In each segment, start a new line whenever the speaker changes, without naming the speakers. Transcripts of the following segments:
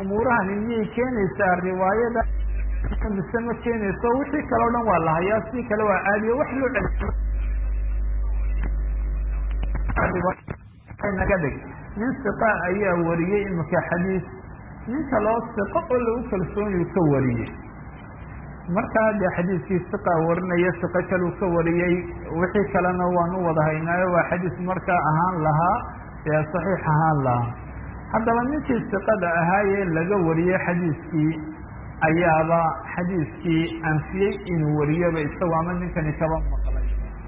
umuurahani miyay keenaysaa riwaayada mise ma keenayso wixii kale o dhan waa la hayaa si kale waa caadiyo wax loo celi naga dhig nin siqa ayaa wariyey imika xadiis nin kaloo siqo oo lagu kalsoonyu ka wariyey markaa dee xadiiskii siqa warinaya siqo kaluu ka wariyey wixii kalena waan u wada haynaayo waa xadiis markaa ahaan lahaa ee saxiix ahaan lahaa haddaba ninkii siqada ahaayee laga wariyey xadiiskii ayaaba xadiiskii anfiyey inuu wariyaba isago ama ninkani kaba maqlay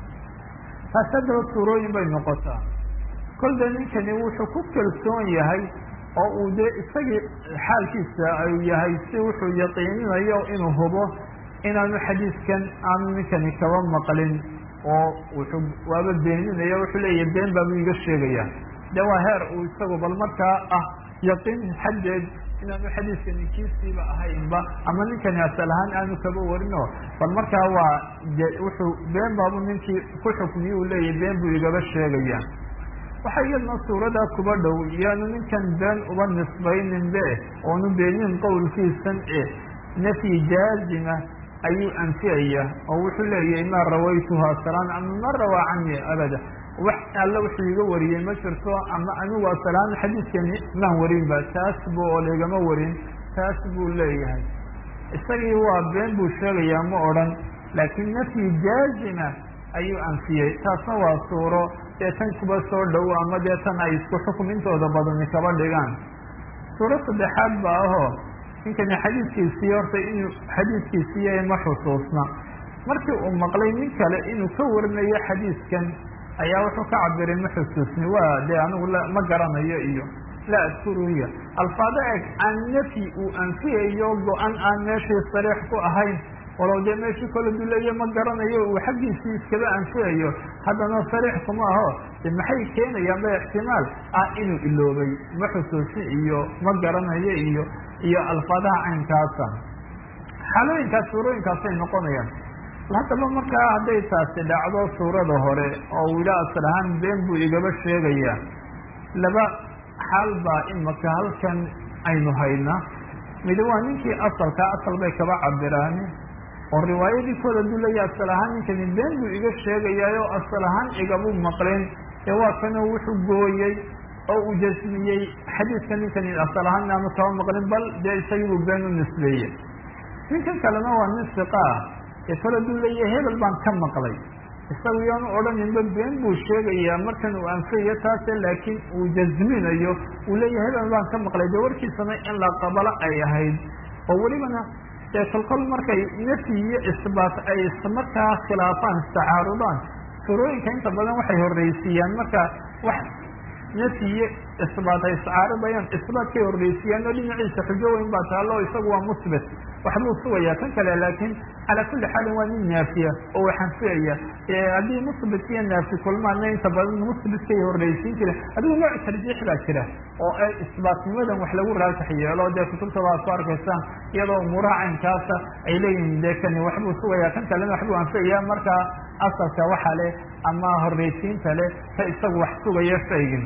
taas haddaba suurooyin bay noqotaa kolda ninkani wuxuu ku kalsoon yahay oo uu dee isagii xaalkiisa uu yahay si wuxuu yaqiininayo inuu hubo inaanu xadiiskan aanu ninkani kaba maqlin oo wuxuu waaba beeninaya wuxuu leeyahy been baabu iga sheegaya de waa heer uu isagu bal markaa ah yaqiin xaddeed inaanu xadiiskani kiisiiba ahaynba ama ninkani asal ahaan aanu kaba warino bal markaa waa wuxuu been baabu ninkii ku xukmiye uu leeyahy been buu igaba sheegaya waxaa iyadna suuradaa kuba dhow yaanu ninkan been uba nisbaynin be oonu beenin qowlkiisan e nafyi jaazima ayuu anfiyaya oo wuxuu leeyahay maa rawaytuha salaan ama ma rawaa cani abada wax alle wuxuu iga wariyey ma jirto ama anigu asalaan xadiiskani maan warinba taas bu oo laigama warin taas buu leeyahay isagii waa been buu sheegayaa ma odhan laakiin nafyi jaazima ayuu anfiyey taasna waa suuro dee tan kuba soo dhow ama dee tan ay isku xukum intooda badani kaba dhigaan suuro saddexaad ba ahoo ninkani xadiiskiisii horta inuu xadiiskiisiiya ma xusuusna markii uu maqlay nin kale inuu ka warinayo xadiiskan ayaa wuxuu ka cabiray ma xusuusni waa dee anigu ma garanayo iyo laa adkuruya alfaado eg aan nafyi uu anfiyayo go-an aan meeshii sariix ku ahayn walow dee meeshii kala duleeyo ma garanayo uu xaggiisii iskaba anfiyayo haddana sariix kuma aho de maxay keenayaan ba ixtimaal ah inuu iloobay ma xusuusi iyo ma garanayo iyo iyo alfaadaha caynkaasa xaalooyinkaas suurooyinkaasay noqonayaan haddaba markaa hadday taasi dhacdo suurada hore oo uu yidha asal ahaan been buu igaba sheegayaa laba xaal baa imaka halkan aynu hayna midi waa ninkii asalka asal bay kaba cabiraan oo riwaayadii kooda dulaya asal ahaan ninkani been buu iga sheegayaayo asal ahaan igabuu maqleen ee waa kanoo wuxuu gooyey oo uu jasmiyey xadiiska ninkani asal ahaan aanu kaba maqlin bal dee isagiibuu been u nisbeeyey ninkan kalena waa nin siqa ah ee kala duleeye hebel baan ka maqlay isagu yaanu odhaninba been buu sheegayaa markan uu anfayayo taase laakiin uu jasminayo uu leeyahay hebel baan ka maqlay dee warkiisana in la qabalo ay ahayd oo welibana dee kolkol markay nafyi iyo isbaat ay markaa khilaafaan istacaarudaan surooyinka inta badan waxay horreysiiyaan marka wax nafyi iyo isbaat ay iscaaridayaan isbaatkay horreysiiyaan oo dhinaciisa xujo weyn baa taalo isagu waa musbit waxbuu sugayaa kan kale laakiin calaa kulli xaalin waa nin naafiya oo waxanfiyaya haddii musbit iyo naafi kulmaana inta badan musbitkay horreysiin jire adigu nooc tarjiix baa jira oo ay isbaatnimadan wax lagu raajax yeelo dee kutubta waa ku arkaysaan iyadoo umuuraha caynkaasa ay leeyihiin dee kani waxbuu sugayaa kan kalena waxbuu anfiyaya markaa asalka waxa leh ama horreysiinta leh ka isagu wax sugaya shaygin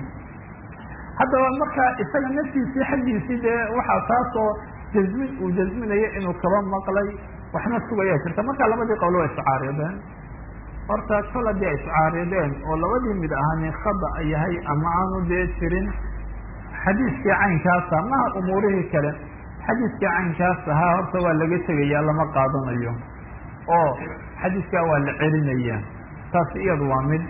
haddaba marka isaga naftiisii xaggiisii dee waxaa taasoo jazmin uu jazminayo inuu kaba maqlay waxna sugayaa jirta marka labadii qowl waa iscaarideen horta kol haddii ay iscaarideen oo labadii mid ahani khada yahay ama aanu dee jirin xadiiskii caynkaasa maha umuurihii kale xadiiskii caynkaas ahaa horta waa laga tegayaa lama qaadanayo oo xadiiskaa waa la celinaya taasi iyadu waa mid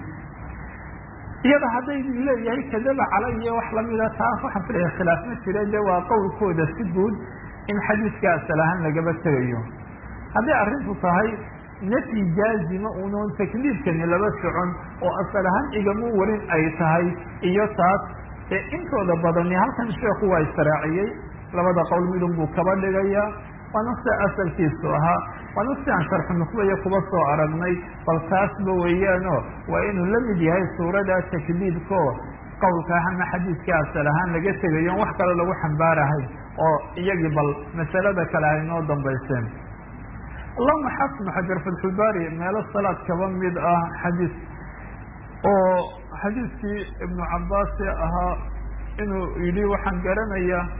iyada hadday leeyahay kadaba calaya wax lamida taas waxaan filaya khilaaf ma jira de waa qowlkooda si guud in xadiiska asal ahaan lagaba tegayo hadday arrintu tahay nafyi jaazima unoon takliifkani laba socon oo asal ahaan igamu warin ay tahay iyo taas ee intooda badani halkan sheekhu waa israaciyey labada qowl midun buu kaba dhigaya waana sida asalkiisu ahaa waana si aan sharxu nuqbaya kuba soo aragnay bal taasba weeyaano waa inuu la mid yahay suurada takliidko qowlka ama xadiiska asal ahaan laga tegayo on wax kale lagu xambaarahay oo iyagii bal masalada kale ay noo dambayseen allahuma xasnu xajar fatxulbaari meelo salaad kaba mid ah xadiis oo xadiiskii ibnu cabaasi ahaa inuu yidhi waxaan garanayaa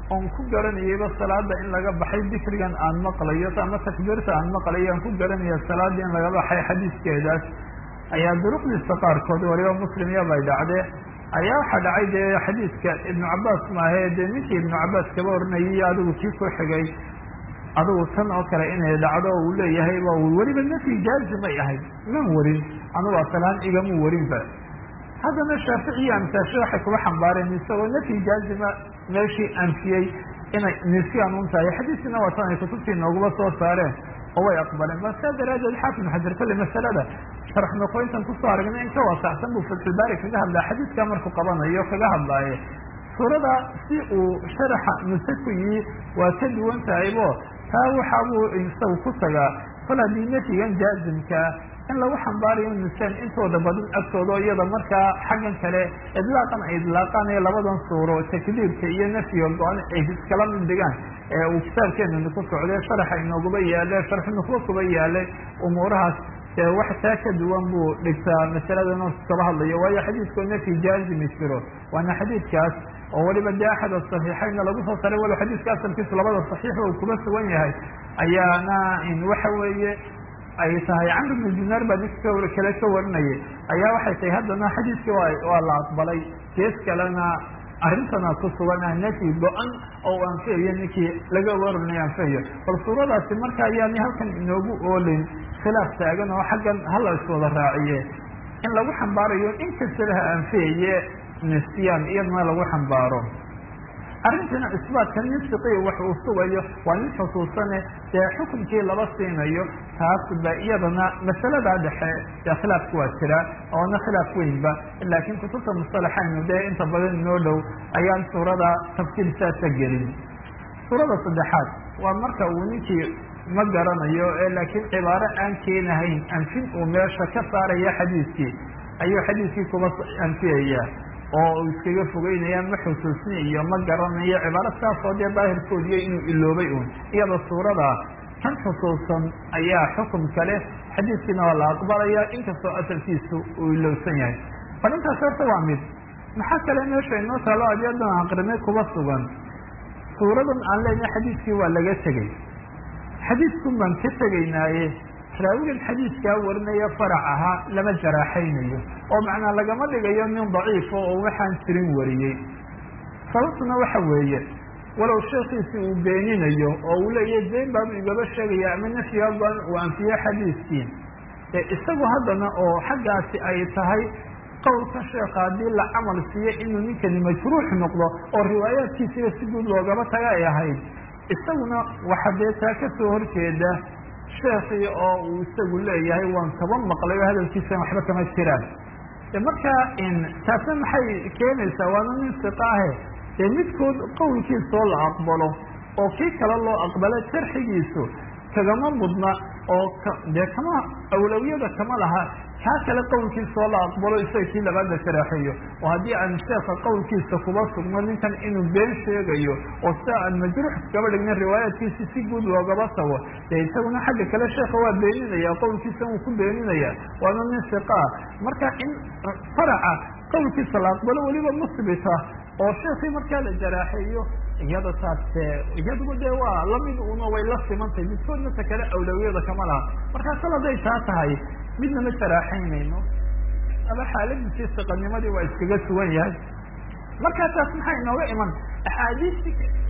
oon ku garanayayba salaada in laga baxay dikrigan aan maqlayo ama takbiirta aan maqlayo aan ku garanaya salaada in laga baxay xadiiskeedaas ayaa duruqdiisa qaarkood waliba muslim yabay dhacde ayaa waxaa dhacay dee xadiidka ibnu cabaas maahe dee ninkii ibnu cabaas kaba oranayay iyo adigu kii ku xigay adigu tan oo kale inay dhacdo uu leeyahay ba weliba nafyi jaazimay ahayd man warin anugu asalaan igamu warinba haddana shaaficiyi amsaashe waxay kuba xambaareen isagoo nafyi jaazima meeshii anfiyey inay nisyan un tahay xadiiskiina waa tan ay kutubtii noogula soo saareen oo way aqbaleen ba saa daraadeed xaafid xajar kolle masalada sharax noqoyntan kusoo aragnay in ka waasacsan buu fatxulbaari kaga hadlaa xadiidkaa markuu qabanayo kaga hadlaaye suurada si uu sharaxa nusakuyi waa ka duwan tahaybo taa waxa buu isagu ku tagaa kol haddii nafyigan jaazimkaa in lagu xambaarayo nusaan intooda badan agtooda iyada markaa xaggan kale idlaaqan ay idlaaqaan ee labadan suuro takdiirka iyo nafyiga go-an ay iskala mid dhigaan ee uu kitaabkeenani ku socday sharaxa inooguba yaale sharxu nukuba kuba yaalay umuurahaas dee wax taa ka duwan buu dhigtaa masaladan kaba hadlayo waayo xadiidkoo nafyi jaazimi jiro waana xadiidkaas oo weliba dee axad asaxiixaynna lagu soo saray walow xadiidka asalkiisu labada saxiixba uu kuba sugan yahay ayaana waxa weeye ay tahay camr bnu dinaar baa ninka kale ka warinayay ayaa waxay tahay haddana xadiiskii waa la aqbalay gees kalena arrintana ku sugan ah nafyi go-an oo anfiyayo ninkii laga warinay anfiyayo bal suuradaasi marka ayaani halkan inoogu oolin khilaaf taagan oo xaggan hala iswada raaciye in lagu xambaarayo in kastaba ha anfiyaye nisyaan iyadana lagu xambaaro arrintana isbaatka nin siqiya wax uu sugayo waa nin xusuusane dee xukunkii laba siinayo taas ba iyadana masaladaa dhexe dee khilaafku waa jiraa oona khilaaf weynba laakiin kutubta mustalaxaynu dee inta badan inoo dhow ayaan suurada tafsiil saasa gelin suurada saddexaad waa marka uu ninkii ma garanayo ee laakiin cibaaro aan keenahayn anfin uu meesha ka saaraya xadiiskii ayuu xadiiskii kuba anfiyaya oo uu iskaga fogeynaya ma xusuusni iyo ma garanayo cibaaro saasoo dee daahirkoodiyo inuu iloobay uun iyada suurada kan xusuusan ayaa xukum kale xadiiskiina waa la aqbalaya inkastoo asalkiisu uu ilowsan yahay bal intaas horta waa mid maxaa kale meesha inoo taalo adyadan aqrinay kuba sugan suuradan aan leenahay xadiiskii waa laga tegey xadiiskun baan ka tegaynaaye raawigan xadiiskaa warinaya farac ahaa lama jaraaxaynayo oo macnaa lagama dhigayo nin daciifo oo waxaan jirin wariyey sababtuna waxa weeye walow sheekiisi uu beeninayo oo uu leeyahy been baabu igaba sheegaya ama nafyiga go-an uu anfiyo xadiiskii ee isagu haddana oo xaggaasi ay tahay qowlka sheeka haddii la camal siiyo inuu ninkani majruux noqdo oo riwaayaadkiisiba si guud loogaba taga ay ahayd isaguna waxa dee taa kasoo horjeeda sheekii oo uu isagu leeyahay waan kaba maqlay oo hadalkiisa waxba kama jiraan marka taasna maxay keenaysaa waana nin siqa ahe dee midkood qowlkiisoo la aqbalo oo kii kale loo aqbalo sharxigiisu kagama mudna oo dee kama awlawiyada kama laha kaa kale qowlkiisoo la aqbalo isaga kii labaadla sharaaxeeyo oo haddii aan sheeka qowlkiisa kuba sugno ninkan inuu been sheegayo oo sida aan majruux kaba dhigna riwaayaadkiisi si guud loogaba tago dee isaguna xagga kale sheeka waa beeninaya qowlkiisa uu ku beeninaya waana nin siqaa marka in faraca qowlkiisa la aqbalo weliba musbita oo sheekii markaa la jaraaxeeyo iyada taas iyaduba dee waa lamid una way la simantahay midkoodna ta kale awlawiyada kama laha markaa sal hadday taa tahay midna ma jaraaxaynayno aba xaaladiisii siqanimadii waa iskaga sugan yahay markaa taas maxaa inooga iman axaadiistii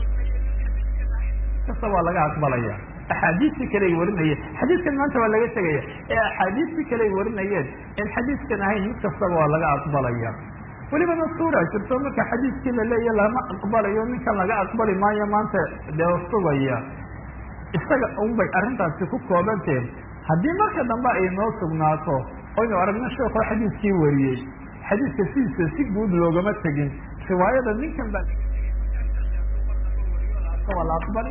kasta waa laga aqbalaya axaadiistii kale ay warinayeen xadiiskan maanta waa laga tegaya ee axaadiistii kale ay warinayeen in xadiiskan ahayn mid kastaba waa laga aqbalaya welibana suura jirto marka xadiiskii laleeya lama aqbalayo ninkan laga aqbali maayo maanta dee sugaya isaga unbay arrintaasi ku koobanteen haddii marka dambe ay noo sugnaato oynu aragno sheekoo xadiiskii wariyey xadiiska sidiisa si guud loogama tegin riwaayada ninkan baa waa la aqbali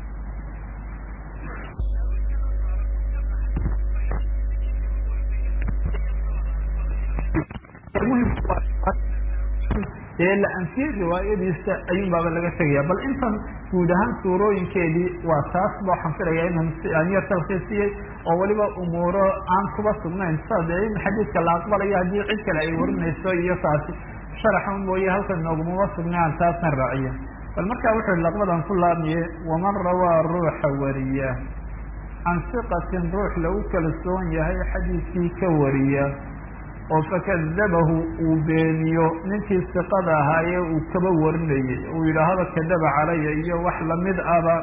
dee la anfiyey riwaayadiisa ayuun baaba laga tegaya bal intan guud ahaan suurooyinkeedii waa taas ba waxaan filaya inaan aan yar talkiisiyey oo weliba umuuro aan kuba sugnayn sa dee in xadiidka la aqbalayo haddii cid kale ay warinayso iyo taasi sharaxa mooye halkan noogumama sugnay aan taasna raaciyo bal markaa wuxuu yihi laqbadan ku laabmiye waman rawaa ruuxa wariya can siqatin ruux lagu kalsoon yahay xadiidkii ka wariya oo fakadabahu uu beeniyo ninkii siqada ahaayee uu kaba warinayay uu yidhaahdo kadaba calaya iyo wax lamid aba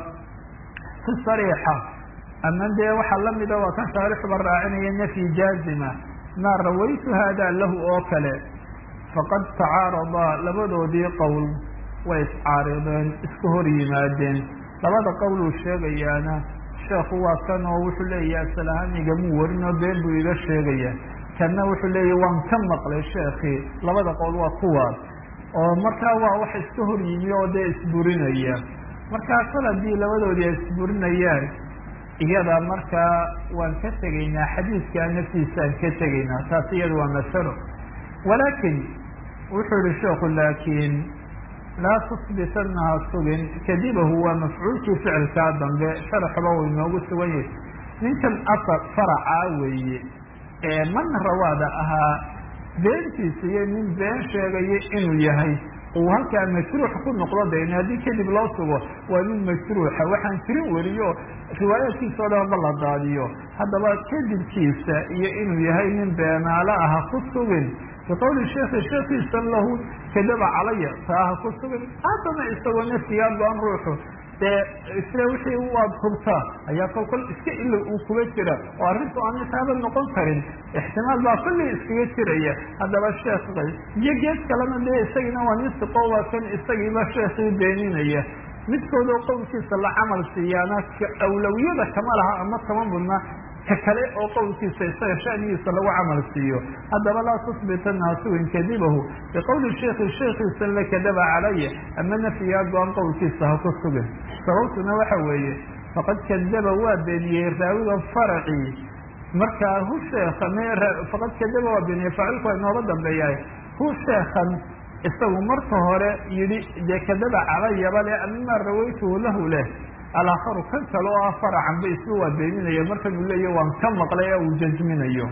si sariixa ama dee waxaa lamida waa kan shaarixuba raacinaya nafyi jaazima maa rawaytu hada lahu oo kale faqad tacaaradaa labadoodii qowl way iscaarideen isku hor yimaadeen labada qowl uu sheegayaana sheekhu waa kan oo wuxuu leeyahay asalahaan igamuu warinoo been buu iga sheegaya kanna wuxuu leeyahy waan ka maqlay sheekii labada qowl waa kuwaas oo markaa waa wax iska hor yimi oo dee isburinaya markaa kol haddii labadoodii ay isburinayaan iyada markaa waan ka tegaynaa xadiidkaa naftiisaan ka tegaynaa taas iyada waa masalo walaakin wuxuu yihi sheekhu laakiin laa tusbitanaha sugin kadibahu waa mafcuulkii ficilkaa dambe sharaxba uu inoogu sugan yahay ninkan asar faracaa weeye ee man rawaada ahaa beentiisa iyo nin been sheegaya inuu yahay uu halkaa majruux ku noqdo den haddii kadib loo sugo waa nin majruuxa waxaan tirin weriyo riwaayaadkiisa o dhanba la daadiyo haddaba kadibkiisa iyo inuu yahay nin beenaalo ah ha ku sugin biqowli sheekhi sheekiisa lahu kadaba calaya taa ha ku sugin haddana isagoo naftigaa go-an ruuxu dee isle wixii waad hubtaa ayaa kol kol iska ilo uu kuga jira oo arrintu aan taaba noqon karin ixtimaal baa kulli iskaga jiraya haddaba sheekh iyo geed kalena dee isagiina waa nin siqo waa kan isagiiba sheekii beeninaya midkoodoo qowlkiisa la camal siiyaana awlawiyada kama laha ama kama mudna ka kale oo qowlkiisa isaga shanigiisa lagu camal siiyo haddaba laa tusbitana sugin kadibahu biqowli sheikhi sheekiisa la kadaba calaya ama nafyigaa go-an qowlkiisa ha ku sugin sababtuna waxa weeye faqad kadaba waa beeniyey raawiga faracii markaa hu sheeka faqad kadaba waa beeniyey faacilku waa inooga dambeeyahay hu sheekan isagu marka hore yihi dee kadaba calayaba le ama rawaytuhu lahu leh alaakharu kan kale oo ah faracanba isba waa beeninaya markan uu leeyahy waan ka maqlay ee uu jazminayo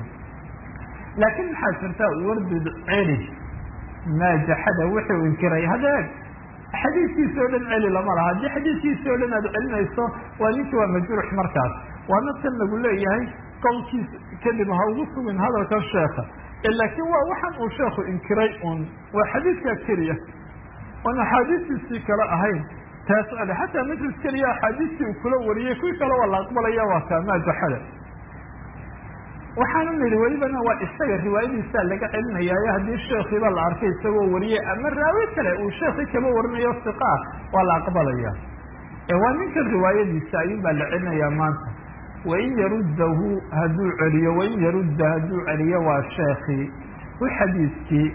laakiin maxaa jirta wardud celi maajaxada wuxuu inkiray hadeeg xadiidkiisa o dhan celi lama laha haddii xadiidkiisa o dhan aad celinayso waa ninki waa majruux markaas waana tan lagu leeyahay qowlkiisa kadib ha ugu sugin hadalkan sheeka laakiin waa waxaan uu sheekhu inkiray un waa xadiidkaa keliya oon axaadiistiisii kale ahayn taas ale xataa majlis keliya axaadiistii uu kula wariyey kuwii kale waa la aqbalaya waa kaa maajaxada waxaana nidhi welibana waa isaga riwaayadiisaa laga celinayaayo haddii sheekiiba la arkay isagoo wariyey ama raawi kale uu sheekii kaba warinayo siqaa waa la aqbalaya waa ninkan riwaayadiisa ayuun baa la celinayaa maanta wain yaruddahu hadduu celiyo wain yarudda hadduu celiyo waa sheekii u xadiiskii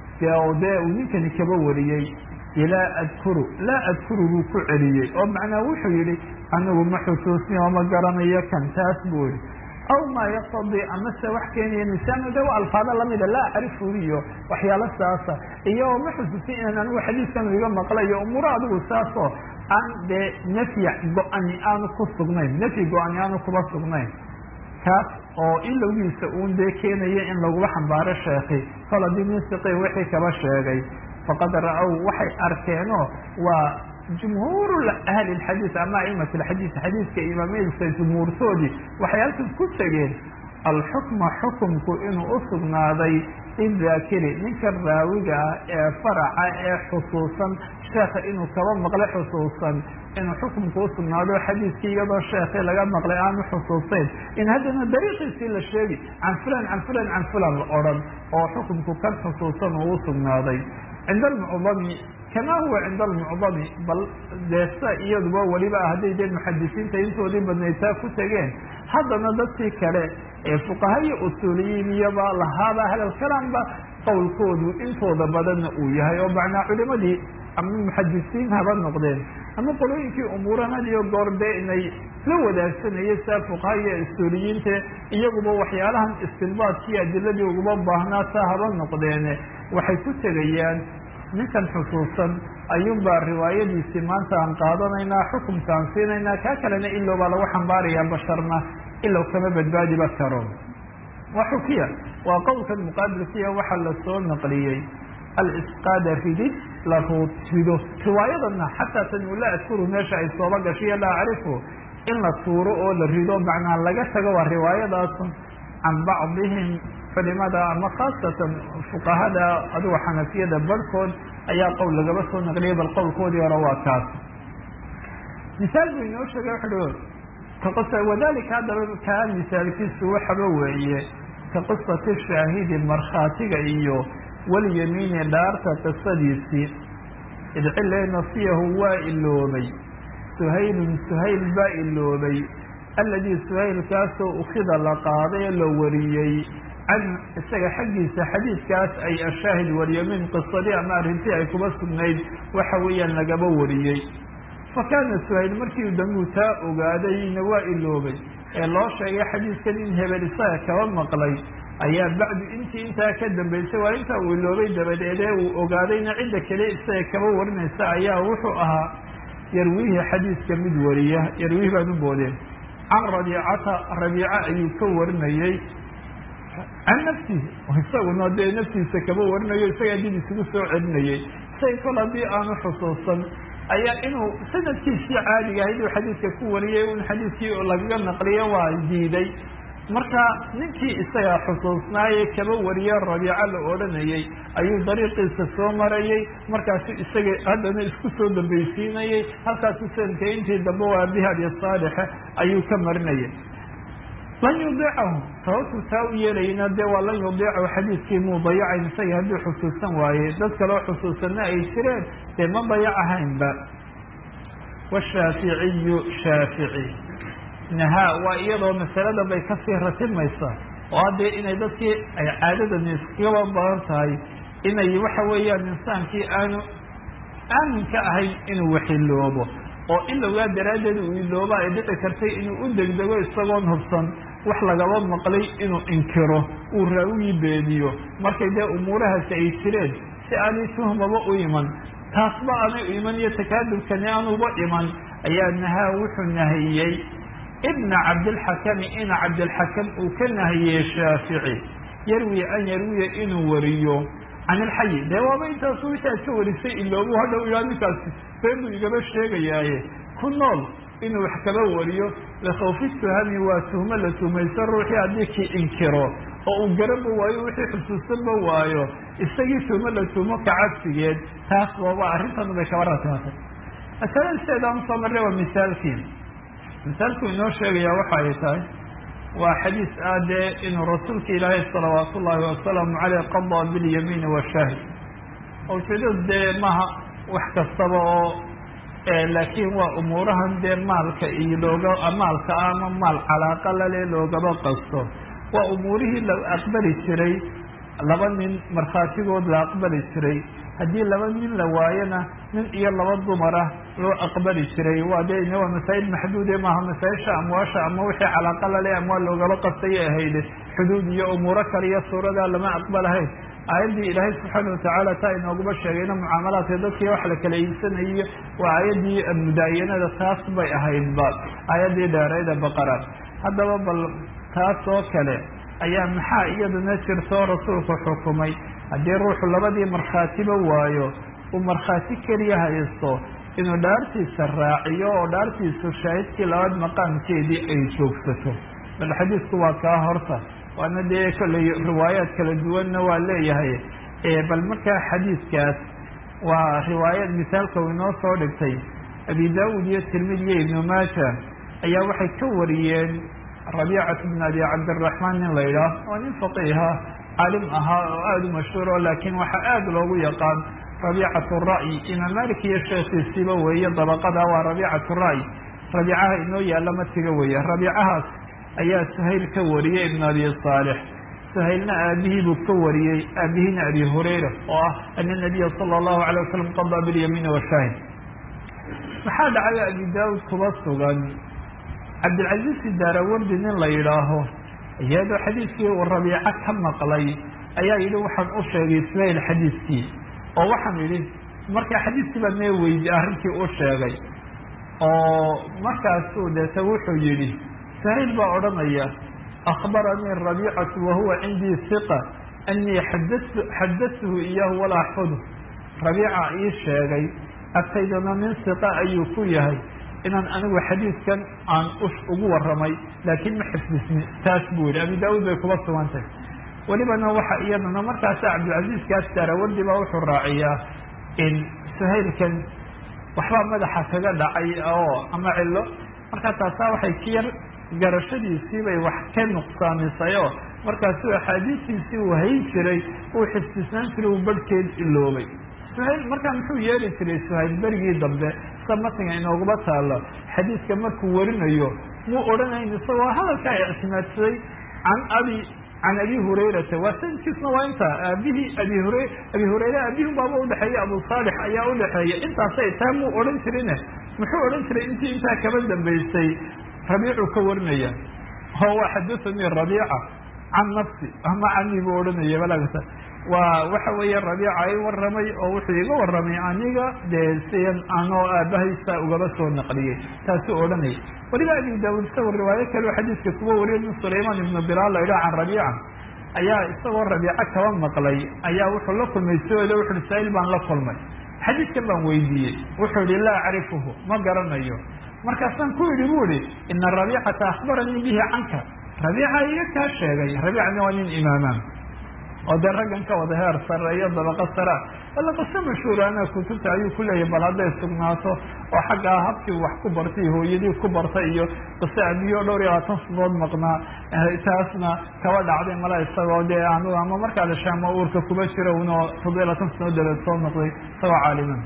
dee uu ninkani kaba wariyey laa adkuru laa adkuru buu ku celiyey oo macnaa wuxuu yihi anigu ma xusuusni oo ma garanayo kan taas buu yihi aw maa yaqtadii amase wax keenaya misaano de waa alfaado lamida laa acrifu iyo waxyaalo saasa iyo ma xusuusin inaan anigu xadiiskan iga maqlayo umuuro adigu saasoo aan dee nafyi go-ani aanu ku sugnayn nafyi go-ani aanu kuba sugnayn kaas oo ilowgiisa uun dee keenaya in lagula xambaaro sheekhi kol haddii nin siqi wixii kaba sheegay faqad ra-ow waxay arkeenoo waa jumhuur ahli lxadiid ama aimat lxadiid xadiidka imaamadiisa jumhuurtoodii waxay halkan ku tegeen alxukma xukumku inuu usugnaaday lidaakiri ninka raawiga ah ee faraca ee xusuusan sheekha inuu kaba maqlay xusuusan inuu xukumku usugnaado xadiidkii iyadoo sheekii laga maqlay aanu xusuusayn in haddana dariiqiisii la sheegi can fulan can fulan can fulan la odhan oo xukumku kan xusuusan uu usugnaaday cinda almucdami kama huwa cinda almucdami bal deesa iyaduba weliba hadday dee muxadisiinta intoodii badnaytaa ku tegeen haddana dadkii kale ee fuqaha iyo usuuliyiin iyaba lahaaba hadalkalaanba qowlkoodu intooda badanna uu yahay oo macnaa culimadii ama muxadisiin haba noqdeen ama qolooyinkii umuuran had iyo goor dee inay la wadaagsanayay saa fuqaha iyo usuuliyiinta iyaguba waxyaalahan istinbaadkii adiladii uguma baahnaa saa haba noqdeene waxay ku tegayaan ninkan xusuusan ayuunbaa riwaayadiisii maanta aan qaadanaynaa xukumkaan siinaynaa kaa kalena ilow baa lagu xambaarayaa basharna ilow kama badbaadiba karo waa xukiya waa qowlkan muqaabilkiya waxaa lasoo naqliyey alisqaada ridid la ruud rido riwaayadana xataa tan uu la adkuru meesha ay sooba gashiyo la acrifu in la tuuro oo la rido macnaa laga tago waa riwaayadaasu can bacdihim culimada ama khaasatan fuqahada aduga xanafiyada barhkood ayaa qowl lagaba soo naqliyay bal qowlkoodii hore waa kaas misaal buu inoo sheegay wuxuu wadalika haddaba kaa misaalkiisu waxaba weeye ka qisati shaahidi markhaatiga iyo walyamiini dhaarta qisadiisii idcile nasiyahu waa iloobay suhaylun suhayl baa iloobay alladii suhaylkaasoo ukida la qaaday ee la wariyey can isaga xaggiisa xadiidkaas ay ashaahid walyamiin qisadii ama arrintii ay kuba sugnayd waxa weeyaan lagaba wariyey fa kaana suhayl markii dambuu taa ogaadayna waa iloobay ee loo sheegay xadiidkan in hebel isaga kaba maqlay ayaa bacdu intii intaa ka dambaysay waa intaa uu iloobay dabadeed ee uu ogaadayna cidda kale isaga kaba warinaysa ayaa wuxuu ahaa yarwiihi xadiidka mid wariya yarwiihi baan u boodeen can rabiicata rabiica ayuu ka warinayey can nafsihi isaguna dee naftiisa kaba warinayo isagaa dib isugu soo celinayay say kol haddii aanu xusuusan ayaa inuu sanadkiisii caadiga ahayd uu xadiidka ku wariyay un xadiidkii lagaga naqliyo waa diiday marka ninkii isagaa xusuusnaaye kaba wariye rabiico la odhanayay ayuu dariiqiisa soo marayay markaasu isaga haddana isku soo dambaysiinayay halkaasu sanadka intii dambe waa bihabi saalixe ayuu ka marinayay lan yudiicahu sababtuu taa u yeelayna dee waa lan yudiicahu xadiidkii muu dayacayn isaga hadduu xusuusan waaye dad kaloo xusuusanna ay jireen dee ma dayacahaynba washaaficiyu shaafici nahaa waa iyadoo masalada bay kasii ratimaysaa oo haddee inay dadkii ay caadadani iskagaba badan tahay inay waxa weeyaan insaankii aanu aaminka ahayn inuu waxiloobo oo ilowgaa daraaddeed uu ilooba ay dhici kartay inuu u degdego isagoon hubsan wax lagaba maqlay inuu inkiro uu raawigii beeniyo markay dee umuurahaasi ay jireen si aanay tuhmaba u iman taasba aanay u iman iyo takaadubkani aanuba iman ayaa nahaa wuxuu nahiyey ibna cabdilxakami ina cabdilxakam uu ka nahiyey shaafici yarwi an yarwiya inuu wariyo can ilxayi dee waaba intaasu wixii aad ka warisay iloobu hadhow ilaa ninkaasi been buu igaba sheegayaaye ku nool inuu wax kaba wariyo likhawfi tuhami waa tuhmo la tuhmayso ruuxii haddii kii inkiro oo uu garaba waayo wixii xusuusanba waayo isagii tuhmo la tuhmo ka cabsigeed taas waaba arrintan bay kaba ratimatay masalada sideedaan usoo marray waa misaalkii misaalku inoo sheegaya waxa ay tahay waa xadiis ah dee inuu rasuulka ilaahay salawaat ullaahi wasalaamu caleyh qadaa bilyamiini washaahid ujeedadu dee maha wax kastaba oo laakiin waa umuurahan dee maalka iyo looga maalka ah ama maal calaaqa lale loogaba qasto waa umuurihii la aqbali jiray laba nin markhaatigood la aqbali jiray haddii laba nin la waayona nin iyo laba dumara loo aqbali jiray waa de waa masaa'il maxduude maaha masaa-isha amwaasha ama wixii calaaqa lale amwaal loogaba qastayay ahayd xuduud iyo umuuro kale iyo suuradaa lama aqbalahayn aayaddii ilaahay subxaana watacaala taa inooguma sheegayna mucaamalaadka dadkii wax la kala iibsanayo waa aayaddii mudaayanada taas bay ahaydba aayaddii dheerayda baqara haddaba bal taas oo kale ayaa maxaa iyaduna jirtoo rasuulku xukumay haddii ruuxu labadii markhaatiba waayo uu markhaati keliya haysto inuu dhaartiisa raaciyo oo dhaartiisu shaahidkii labaad maqaamkeedii ay joogsato bal xadiisku waa kaa horta waana dee kolley riwaayaad kala duwanna waa leeyahay bal markaa xadiidkaas waa riwaayad misaalka uu inoo soo dhigtay abi daawud iyo tirmidi iyo ibnu maaja ayaa waxay ka wariyeen rabiicat bn abi cabdiraxmaan nin la yidhaah oo nin faqiiha caalim ahaa oo aada u mashhuuro laakiin waxaa aada loogu yaqaan rabiicat ra'yi imaam malik iyo sheekhiisiiba weeye dabaqada waa rabiicat ra'yi rabiicaha inoo yaalla matiga weeye rabiicahaas ayaa suhayl ka wariyey ibn abi saalix suhaylna aabihii buu ka wariyey aabihiina abi hurayra oo ah ana nabiya sala allahu alay wasalam qadaa bilyamiini washaahid maxaa dhacay abi daawud kuba sugan cabdilcaziiz daarawardi nin la yidhaaho iyadoo xadiidkii uu rabiico ka maqlay ayaa yidhi waxaan u sheegay suhayl xadiidkii oo waxaan yidhi markaa xadiidkii baa mee weydi arrintii u sheegay oo markaasuu deeta wuxuu yidhi suhayl baa odhanaya akhbaranii rabiicatu wahuwa cindii hiqa anii xadatu xadatuhu iyaahu walaa axfadu rabiica ii sheegay agtaydana nin siqa ayuu ku yahay inaan anigu xadiidkan aan ugu warramay laakiin ma xifdisni taas buu yihi abi daauud bay kuba sugantay welibana waxa iyadana markaasa cabdilcaziizkaas daarawardi baa wuxuu raaciyaa in suhaylkan waxbaa madaxa kaga dhacay oo ama cilo markaa taasaa waxay ka yar garashadiisii bay wax ka nuqsaamisay oo markaasu axaadiistiisii uu hayn jiray uu xifdisnaan jiray uu barhkeed iloobay suhayl markaa muxuu yeeli jiray suhayl berigii dambe sa matniga inooguma taalo xadiiska markuu warinayo muu odhanayn isagoo hadalkaa ictimaadsaday can abi can abi hurayrata waa sanadkiisna waa inta aabihii abi hura abi hurayre aabihii baaba udhexeeya abu saalix ayaa udhexeeya intaasay taa muu odhan jirine muxuu odhan jiray intii intaa kaba dambaysay rabiicuu ka warinaya oo waa xadathanii rabiica can nafsi ama canii buu odhanaya balagta waa waxa weeye rabiica i warramay oo wuxuu iga warramay aniga dee sian anoo aabahaysa ugaba soo naqliyey taasuu odhanaya weliba abi daawud isagoo riwaayo kaleo xadiiska kuwa wariya min sulaymaan ibnu bilaal la idhaha can rabiica ayaa isagoo rabiico kaba maqlay ayaa wuxuu la kulmay soole wuxu uhi saa-il baan la kulmay xadiidkan baan weydiiyey wuxuu yihi laa acrifuhu ma garanayo markaasaan ku yidhi bu ihi ina rabiicata akhbaranii bihi canka rabiica iga kaa sheegay rabiicana waa nin imaamaan oo dee raggan ka wada heer sare iyo dabaqa sara alla qise mashhuur ana kutubta ayuu ku leeyahay bal hadday sugnaato oo xaggaa habkii wax ku bartay hooyadii ku bartay iyo qise abiyo dhowr iyo labaatan sanood maqnaa taasna kaba dhacday mala isagoo dee anu ama markaa dhashaama uurka kuma jiro unoo toddobiya labaatan sanood dabeed soo noqday isagoo caaliman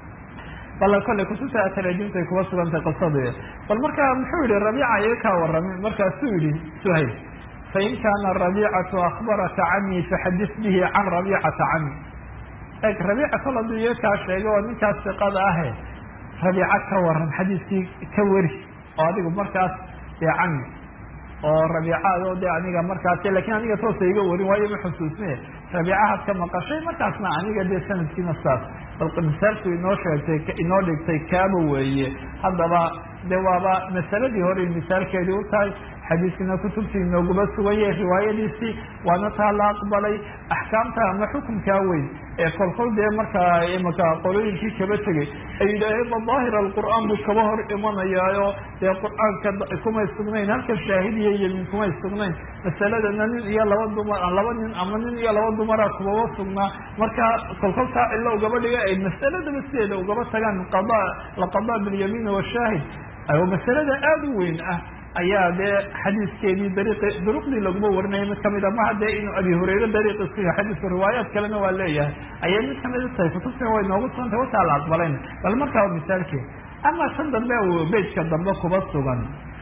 bal kolley kutubta taraajimtay kuba sugantay qisadi bal markaa muxuu yihi rabiica iga kaa warramay markaasuu yihi suhayl fain kaana rabiicatu akbaraka canii faxadis bihi can rabiicata cani eg rabiica kol hadduu iga kaa sheegay oo ninkaas siqada ahe rabiica ka waran xadiiskii ka weri oo adigu markaas dee cani oo rabiicaado de aniga markaas lakin aniga toosa iga warin waayo ma xusuusne rabiicahaad ka maqashay markaasna aniga dee sanadkiina saas bal misaalku inoo sheegtay inoo dhigtay kaaba weeye haddaba de waaba masaladii hore misaalkeedii u tahay xadiiskina kutubtii inooguma suganye riwaayadiisii waana taa la aqbalay axkaamta ama xukunkaa weyn ee kolkol dee markaa imaka qolooyinkii kaba tegay ay yidhaaheen ba daahir alqur'aan buu kaba hor imanayaayo dee qur'aanka kumay sugnayn halka shaahidiya yemin kumay sugnayn masaladana nin iyo laba dumar laba nin ama nin iyo laba dumara kumaba sugnaa marka kolkoltaa cilo ugaba dhiga ay masaladaba sideeda ugaba tagaan qada laqada bilyamiin washaahid masalada aada u weyn ah ayaa dee xadiiskeedii dariiqi duruqdii laguma warinaya mid kamid a maha dee inuu abi hurayre dariiqiisu yahay xadiisku riwaayaat kalena waa leeyahay ayay mid kamid u tahay kutubtina way noogu sugantay wataa la aqbalayn bal markaa misaalkeed ama tan dambe bejka dambe kuba sugan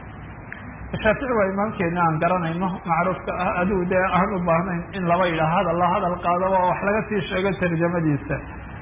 shaafici waa imaamkeena aan garanayno macruufka ah adigu dee aan u baahnayn in laba yidha hadal la hadal qaadaba oo wax laga sii sheego tarjamadiisa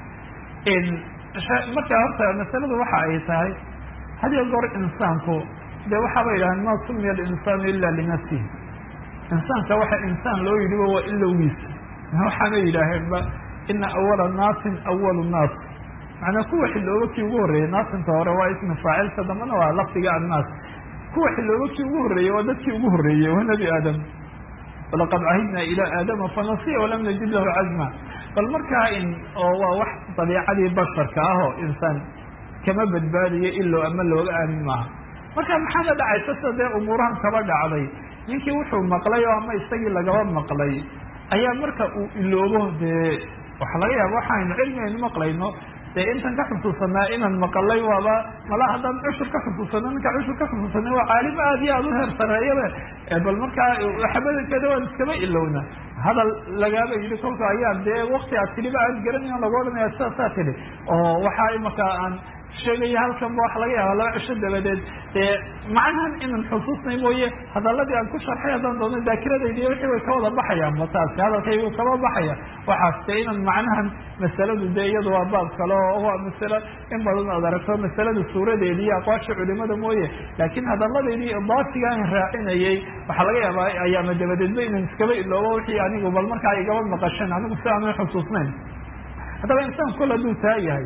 marka horta masaladu waxa ay tahay hadiyo goor insaanku de waxaaba yidhahdeen ma sumiya alinsaanu ila linafsihi insaanka waxa insaan loo yidhiba waa ilowgiisa waxaana yidhaaheenba ina awala naasin awalu naas macnaa kuwa xilooba kii ugu horreeyey naasinta hore waa ismi faacilka dambana waa lafdiga annaas kuwa xilooba kii ugu horreeyey waa dadkii ugu horreeyey waa nebi aadam walaqad cahidna ilaa aadama fanasiya walam najid lahu cazma bal markaa in oo waa wax dabiicadii basharka ah oo insaan kama badbaadiyo ilo ama looga aamin maaha marka maxaana dhacaysa sida dee umuurahan kaba dhacday ninkii wuxuu maqlay oo ama isagii lagaba maqlay ayaa marka uu iloobo dee waxa laga yaaba waxaaynu cilmi aynu maqlayno dee intan ka xusuusanaa inaan maqalay waaba mala haddaan cushur ka xusuusano ninka cushur ka xusuusana waa caalim aad iyo aada u heer sareeyaba bal markaa waxbadankeeda waan iskaba ilowna hadal lagaaba yidhi kolka ayaa dee wakti aad tidhiba aan garanayn lagu odhanaya sidaasaa tidhi oo waxaa imaka aan sheegaya halkan ba waxa laga yaaba laba cisho dabadeed dee macnahan inan xusuusnay mooye hadaladii aan ku sharxay haddaan doona daakiradaydi wixii way ka wada baxayaan ba taasi hadalkaygu kaba baxaya waxaas dee inan macnahan masaladu dee iyadu waa baab kale oo waa masalo in badan aad aragto masalada suuradeedi iyo aqwaasha culimada mooye laakiin hadaladeydii idaafiga aan raacinayay waxaa laga yaabaa ayaama dabadeedba inan iskaba iloobo wixii anigu bal markaa igaba maqasheen anigu si aanan xusuusnayn haddaba insaan kol hadduu taa yahay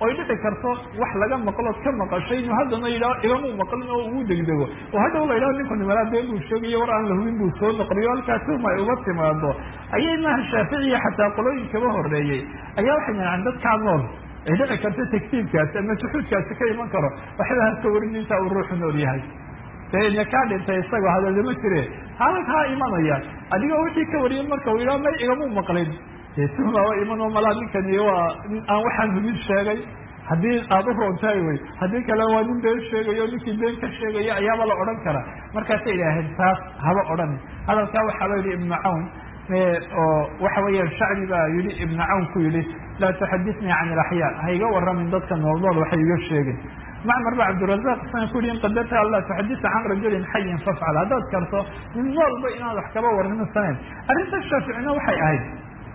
oy dhici karto wax laga maqlood ka maqashay inuu haddana yidhaho igamuu maqlin oo ugu degdego oo hadhow la yidhaho ninku nimalaa been buu sheegayo war aan la hubin buu soo noqliyo halkaa tuhma ay uga timaado ayay maaha shaaficiya xataa qolooyin kaba horeeyey ayaa waxay yidhahaan dadkaa nool ay dhici karto taktiibkaasi ama suxuudkaasi ka iman karo waxba ha ka warin intaa uu ruuxu nool yahay dena kaa dhintay isagoo hadalama jire halkaa imanaya adigoo wixii ka wariyay marka uu yidhaha may igamuu maqlin dee tuhmaaba iman oo malaa ninkani waa aan waxaan hubin sheegay haddii aada u roontahay wey haddii kale waa nin been sheegayo ninkii been ka sheegaya ayaaba la odhan karaa markaasay idhaaheen taas haba odhan hadalkaa waxaa la yidhi ibnu cawn oo waxa weeyaan shacbi baa yihi ibnu cawn ku yidhi laa tuxaditnii can ilaxyaa ha iga waramin dadka nool nool waxay iga sheegin macmar ba cabdirazaq isana ku yihi in qadarta alla tuxadita can rajulin xayin fafcal haddaad karto nin noolba inaad wax kaba warrino sanayn arrinta shaaficina waxay ahayd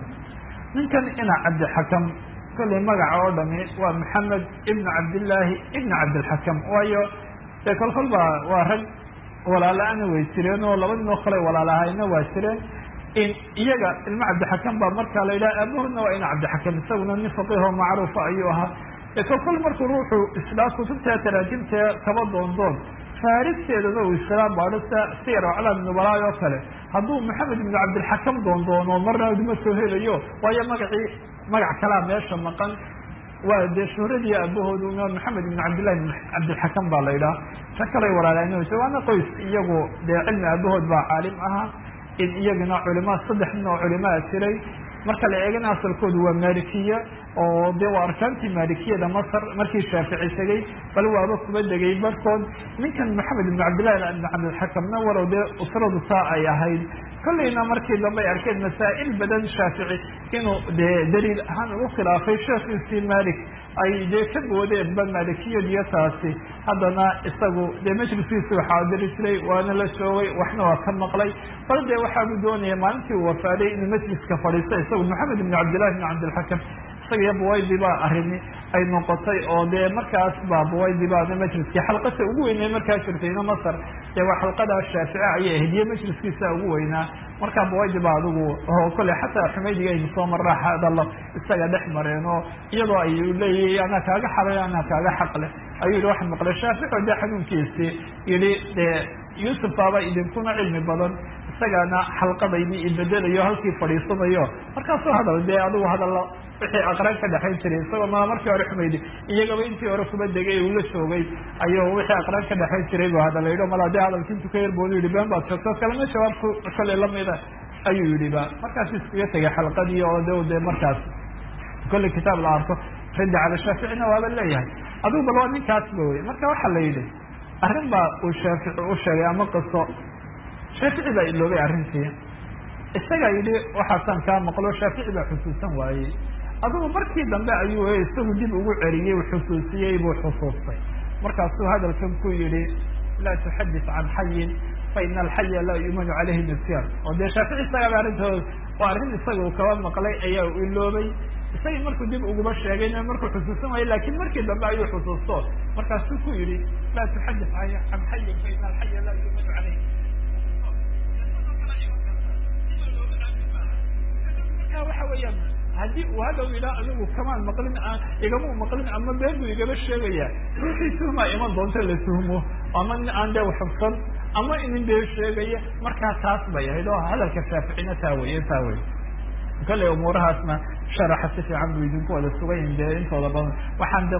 ninkan ina cabdixakam kollay magaca oo dhami waa maxamed ibnu cabdillaahi ibnu cabdilxakam waayo dee kolkol baa waa rag walaala-ana way jireen oo laba nin oo kale walaalahayna waa jireen in iyaga ilmo cabdixakam baa markaa la yidhaha aabahoodna waa ina cabdixakam isaguna nin faqiihoo macruufa ayuu ahaa e kolkol markuu ruuxu isdhaa kutubta taraajimta kaba doondoon faaristeedana uu islaam baadhista siyar aclaam nubalaay oo kale hadduu maxamed ibnu cabdilxakam doondoono marna ma soo helayo waayo magacii magac kalaa meesha maqan waa dee shuhradii aabahoodu maxamed ibn cabdillahi cabdilxakam baa la yidhaha ta kalay walaalaa waana qoys iyagu dee cilmi aabahood baa caalim ahaa in iyagana culimaa saddex nin oo culimaa jiray marka la eegana asalkoodu waa malikiya oo de waa arkaantii maalikiyada masr markii shaafici tegey bal waaba kuba degay barkood ninkan maxamed ibn cabdillahi ibn cabdilxakamna walow dee usradu taa ay ahayd kollayna markii dambe ay arkeen masaa'il badan shaafici inuu dee daliil ahaan ugu khilaafay sheekhiisii malik ay dee ka boodeenba maalikiyadiyo taasi haddana isagu dee majliskiisi waxaa diri jiray waana la joogay waxna waa ka maqlay bal dee waxaabuu doonaya maalintii uu wafaaday inuu majliska fadhiisto isagu maxamed ibn cabdillahi ibn cabdilxakam isaga iyo buwaydi baa arrini ay noqotay oo dee markaas baa buwaydi baana majliskii xalqata ugu weynay markaa jirtayna masar dee waa xalqadaa shaafici ayay ahayd iyo majliskiisa ugu weynaa markaa buwaydi ba adigu oo kole xataa xumaydiga aynu soo marraa hadallo isaga dhex mareen oo iyadoo ay leeyahay anaa kaaga xalay anaa kaaga xaqleh ayuu yihi waxaan maqlay shaafici o dee xanuunkiisii yihi dee yuusuf baaba idinkuna cilmi badan isagaana xalqadaydii ibedelayo halkii fadhiisanayo markaasuu hadal dee adigu hadallo wixii aqraan ka dhexayn jiray isagoo ma markii hore xumaydi iyagaba intii hore kuba degay uu la joogay ayuu wixii aqraan ka dhexayn jiray bu hadal yidhi mala dee hadalki intu ka yarboodu yihi been baad sheegto kalena jawaabku kale lamida ayuu yidhi ba markaas iskaga tegay xalqadii oo de de markaas kolley kitaab la arko raddi cala shaaficina waaba leeyahay adigu bal waa ninkaasba wey marka waxaa la yidhi arrin baa uu shaafici u sheegay ama qiso shaafici baa iloobay arrintii isagaa yidhi waxaasaan kaa maqlo shaafici baa xusuusan waayey adigu markii dambe ayuu isagu dib ugu celiyey u xusuusiyey buu xusuustay markaasuu hadalkan ku yidhi laa tuxadis can xayin fa ina alxaya laa yuumanu caleyhi nisyan oo dee shaafici isagaaba arrintood waa arrin isaga uu kaba maqlay ayaa u iloobay isagii markuu dib uguba sheegayna markuu xusuusan waayo lakin markii dambe ayuu xusuusto markaasuu ku yidhi laa tuxadis can xayin fa ina alxaya laa yuumanu caleyhi waxa weeyaan haddii uu hadhow ilaa adigu kamaan maqlin igama maqlin ama been buu igaba sheegaya ruuxii tuhmaa iman doonta la tuhmo ama nin aan dee xubsan ama inin been sheegaya markaa taas bay ahayd oo hadalka shaaficina taa weye taa wey kale umuurahaasna sharaxa si fiican buu idinku wada sugayin dee intooda badan waxaan de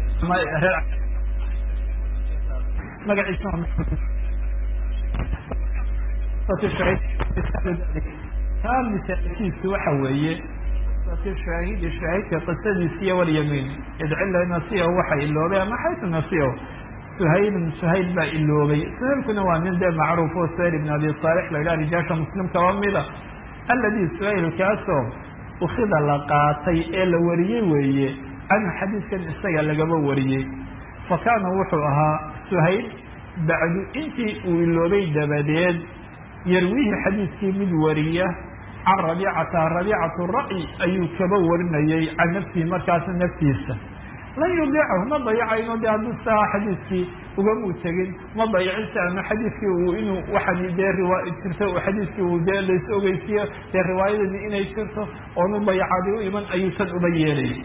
magaciisa taa misaalkiisu waxa weeye shaahidi shaahidka qisadiisa iyo walyamiin idcila nasiyahu waxa iloobay ama xaytu nasiyahu suhaylun suhayl baa iloobay suhaylkuna waa nin dee macruuf oo suhayl ibn abi saalix la yidhaha rijaasha muslimkaba mida alladii suhaylkaasoo ukida la qaatay ee la wariyey weeye canhu xadiidkan isaga lagaba wariyey fa kaana wuxuu ahaa suhayl bacdu intii uu iloobay dabadeed yarwihi xadiidkii mid wariya can rabiicata rabiicatu ra'yi ayuu kaba warinayay can nafsihi markaasa naftiisa lan yudiicahu ma dayacayno de hadduu saa xadiidkii ugamuu tegin ma dayacin si ama xadiidkii uu inuu waxaan dee riwa jirto xadiidkii uu dee lays ogeysiiyo dee riwaayadani inay jirto oonu dayacaadi u iman ayuu tan uba yeelayay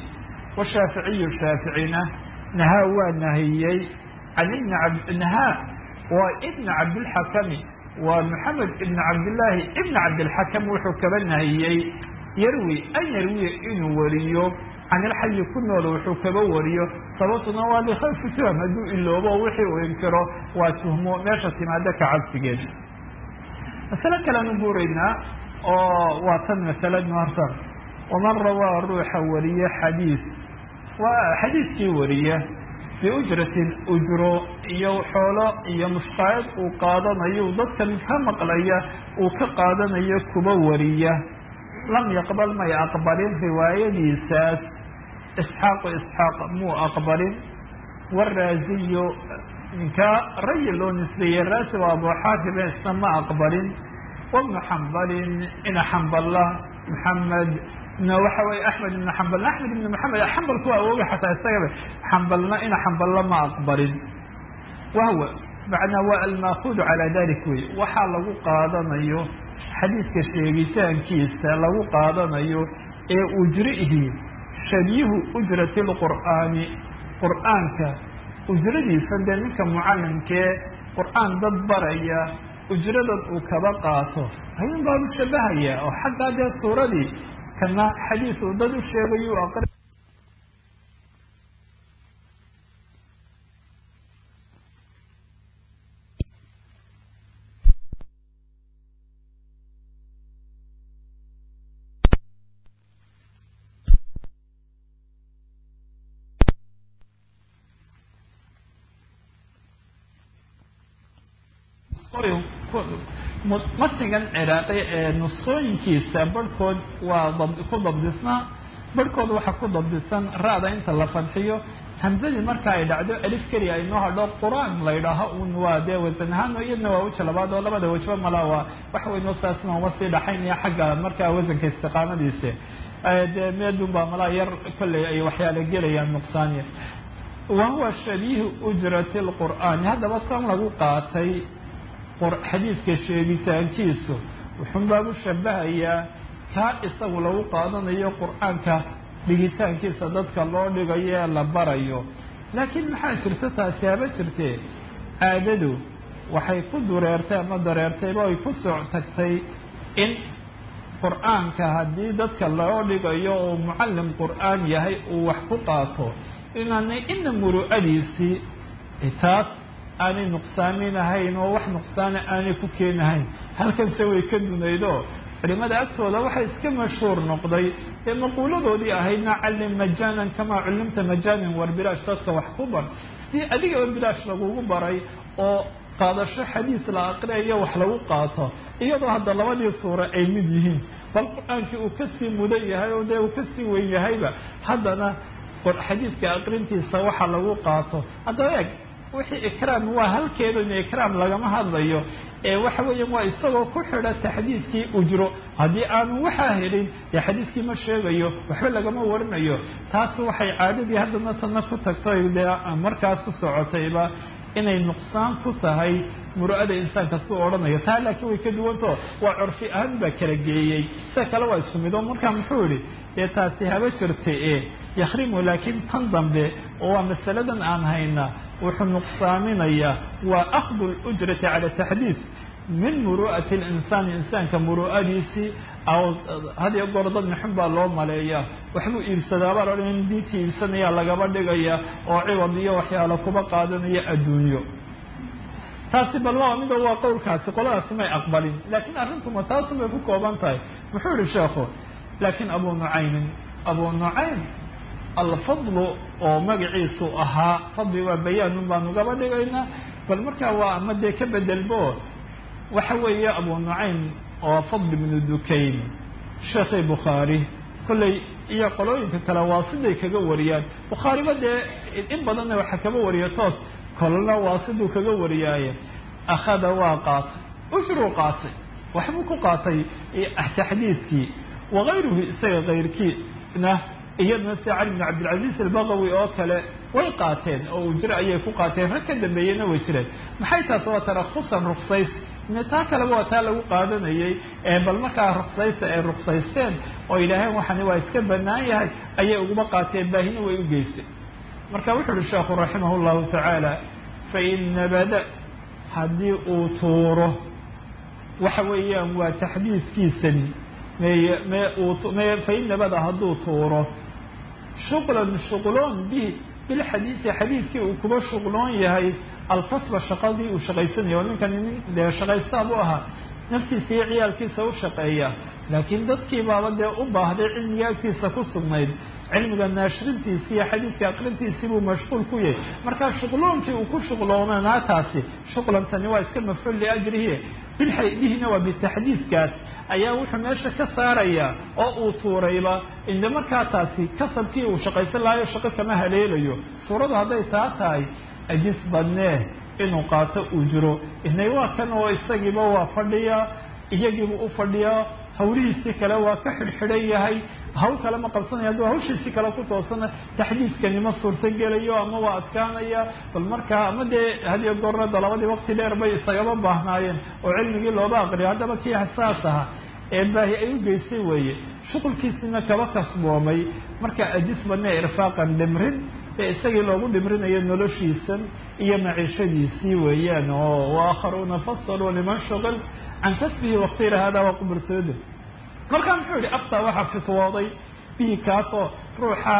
washaaficiyu shaaficina nahaa waa nahiyey can ibni ab nahaa waa ibna cabdilxakami waa maxamed ibn cabdillaahi ibn cabdilxakam wuxuu kaba nahiyey yarwi an yarwiya inuu wariyo can ilxayi ku nool wuxuu kaba wariyo sababtuna waa likhayfi tuham hadduu iloobo wixii uu inkiro waa tuhmo meesha timaado ka cabsigeed masale kalean u guuraynaa oo waa tan masaladu horta waman rawaa ruuxa wariye xadiis waa xadiiskii wariya biujratin ujro iyo xoolo iyo mushqaayad uu qaadanayo dadkan ka maqlaya uu ka qaadanayo kuba wariya lam yaqbal may aqbalin riwaayadiisaas isxaaqu isxaaq muu aqbalin waraaziyo ninkaa rayi loo nisbeeyey raasi waa abu xaatibe isna ma aqbalin wabnu xambalin ina xamballa maxamed waxa weye axmed ibn xambal axmed ibn maxamed xambalku waa awooga xataa isagaba xambalna ina xamballa ma aqbalin wahwa macnaa waa almaakuudu calaa dalik wey waxaa lagu qaadanayo xadiidka sheegitaankiisa lagu qaadanayo ee ujrihi shabiihu ujrati lqur'aani qur'aanka ujradiisa dee ninka mucalimkee qur'aan dad baraya ujradan uu kaba qaato ayuun baa u shabahaya oo xaggaa dee suuradii kana xadiis uu dad u sheegayu aqri matnigan ciraaqi ee nusqooyinkiisa barhkood waa ku dabdisnaa barhkood waxaa ku dabdisan ra-da inta la fadxiyo hamsadii marka ay dhacdo alif keliya ay noo hadho qur-aan la ydhaaho un waa dee wasan ahaan iyadna waa weja labaad oo labada wejba mala waa waxa weyn saasna uma sii dhaxaynaya xagga markaa wasanka istiqaamadiisa dee meedun baa malaa yar kolley ay waxyaala gelayaan nuqsaaniya wa huwa shabiihu ujrati lqur'aani haddaba tan lagu qaatay xadiidka sheegitaankiisu wuxuun baa u shabahayaa kaa isagu lagu qaadanayo qur-aanka dhigitaankiisa dadka loo dhigayo ee la barayo laakiin maxaa jirta taasi haba jirtee aadadu waxay ku dureertay ama dareertayba ay ku soc tagtay in qur-aanka haddii dadka loo dhigayo oo mucallim qur-aan yahay uu wax ku qaato inaanay ina muru'adiisii taas aanay nuqsaaminahayn oo wax nuqsaana aanay ku keenahayn halkanse way ka dunaydo culimada agtooda waxaa iska mashhuur noqday ee maquuladoodii ahaydna callim majaanan kamaa cullimta majaanan war bilaash dadka wax ku bar sidii adigaba bilaash lagugu baray oo qaadasho xadiis la aqriyayo wax lagu qaato iyadoo hadda labadii suuro ay mid yihiin bal qur-aankii uu kasii mudan yahay oo dee uu kasii weyn yahayba haddana xadiidka aqrintiisa waxa lagu qaato haddaba eeg wixii ikraam waa halkeeda in ikraam lagama hadlayo ee waxa weeyaan waa isagoo ku xidha taxdiidkii ujro haddii aanu waxaa helin dee xadiidkii ma sheegayo waxba lagama warinayo taas waxay caadadii haddana tana ku tagtay dee markaas ku socotayba inay nuqsaan ku tahay muru'ada insaanka su odhanayo taa laakiin way ka duwantao waa curfi ahaan baa kala geeyey sida kale waa isku mid oo markaa muxuu yihi dee taasi haba jirta e yakhrimu laakiin tan dambe oo waa masaladan aan hayna wuxuu nuqsaaminayaa waa akhdu lujrati cala taxdiid min muru'ati linsaani insaanka muru'adiisii aw hadiyo goor dad maxun baa loo maleeyaa waxbuu iibsadaabaa la odhan diintii iibsanayaa lagaba dhigaya oo ciwad iyo waxyaalo kuba qaadanaya adduunyo taasi bal waa mida waa qowlkaasi qoladaasi may aqbalin laakiin arrintuma taasun bay ku kooban tahay muxuu yihi sheekhu laakiin abu nucaymin abu nucaym alfadlu oo magaciisu ahaa fadli waa bayaanun baanu gaba dhigaynaa bal markaa waa ama dee ka bedelbo waxa weeye abu nucaym oo fadli bnu dukayn sheekhay bukhaari kolley iyo qolooyinka kale waa siday kaga wariyaan bukhaariba dee in badanna waxa kaba wariya toos kolna waa siduu kaga wariyaaye akhada waa qaatay ushruu qaatay waxbuu ku qaatay taxdiidkii wakayruhu isaga kayrkiina iyadna sida cali bn cabdilcaziz albagawi oo kale way qaateen oo ujro ayay ku qaateen rag ka dambeeyena way jireen maxay taas waa tarakusan ruksays taa kaleba waa taa lagu qaadanayay ee bal markaa ruksaysta ay ruksaysteen oo yidhaaheen waxani waa iska banaan yahay ayay uguma qaateen baahina way u geystay marka wuxu uhi sheekhu raximah llahu tacaala fain nabada haddii uu tuuro waxa weeyaan waa taxdiiskiisani mey me uu me fain nabada hadduu tuuro shuqlan shuqloon bi bilxadiisi xadiidkii uu kuba shuqloon yahay alkasba shaqadii uu shaqaysanaya oo ninkani nin dee shaqaystaa buu ahaa naftiisa iyo ciyaalkiisa u shaqeeya laakiin dadkii baaba dee u baahday cilmiga agtiisa ku sugnayd cilmiga naashrintiisi iyo xadiidka aqrintiisii buu mashquul ku yahay markaa shuqloonkii uu ku shuqloonanaa taasi shuqlantani waa iska mafcuul liajrihi bilxaydihina waa bitaxdiidkaas ayaa wuxuu meesha ka saarayaa oo uu tuurayba inde markaa taasi kasabkii uu shaqaysan lahayo shaqo kama haleelayo suuradu hadday taa tahay ajis badnee inuu qaato uu jiro inay waa kan oo isagiiba waa fadhiyaa iyagiibu u fadhiyaa hawlihiisii kale waa ka xidhxidhan yahay hawl kale ma qabsanaya hadduu hawshiisii kale ku toosana taxdiidkani ma suurto gelayo ama waa adkaanaya bal markaa ama dee hadiyo goornada labadii waqti dheer bay isagaba baahnaayeen oo cilmigii looba aqriyo haddaba kii saas aha ee baahi ay u geystay weeye shuqulkiisina kaba kasboomay marka ajis badnee irfaaqan dhimrin ee isagii loogu dhimrinayo noloshiisan iyo maciishadiisii weeyaan oo waakharuuna fasaluu liman shuqil can kasbihi waktira hada waa qubursooda markaa muxuu yihi aftaa waxaa fitwooday bihi kaasoo ruuxa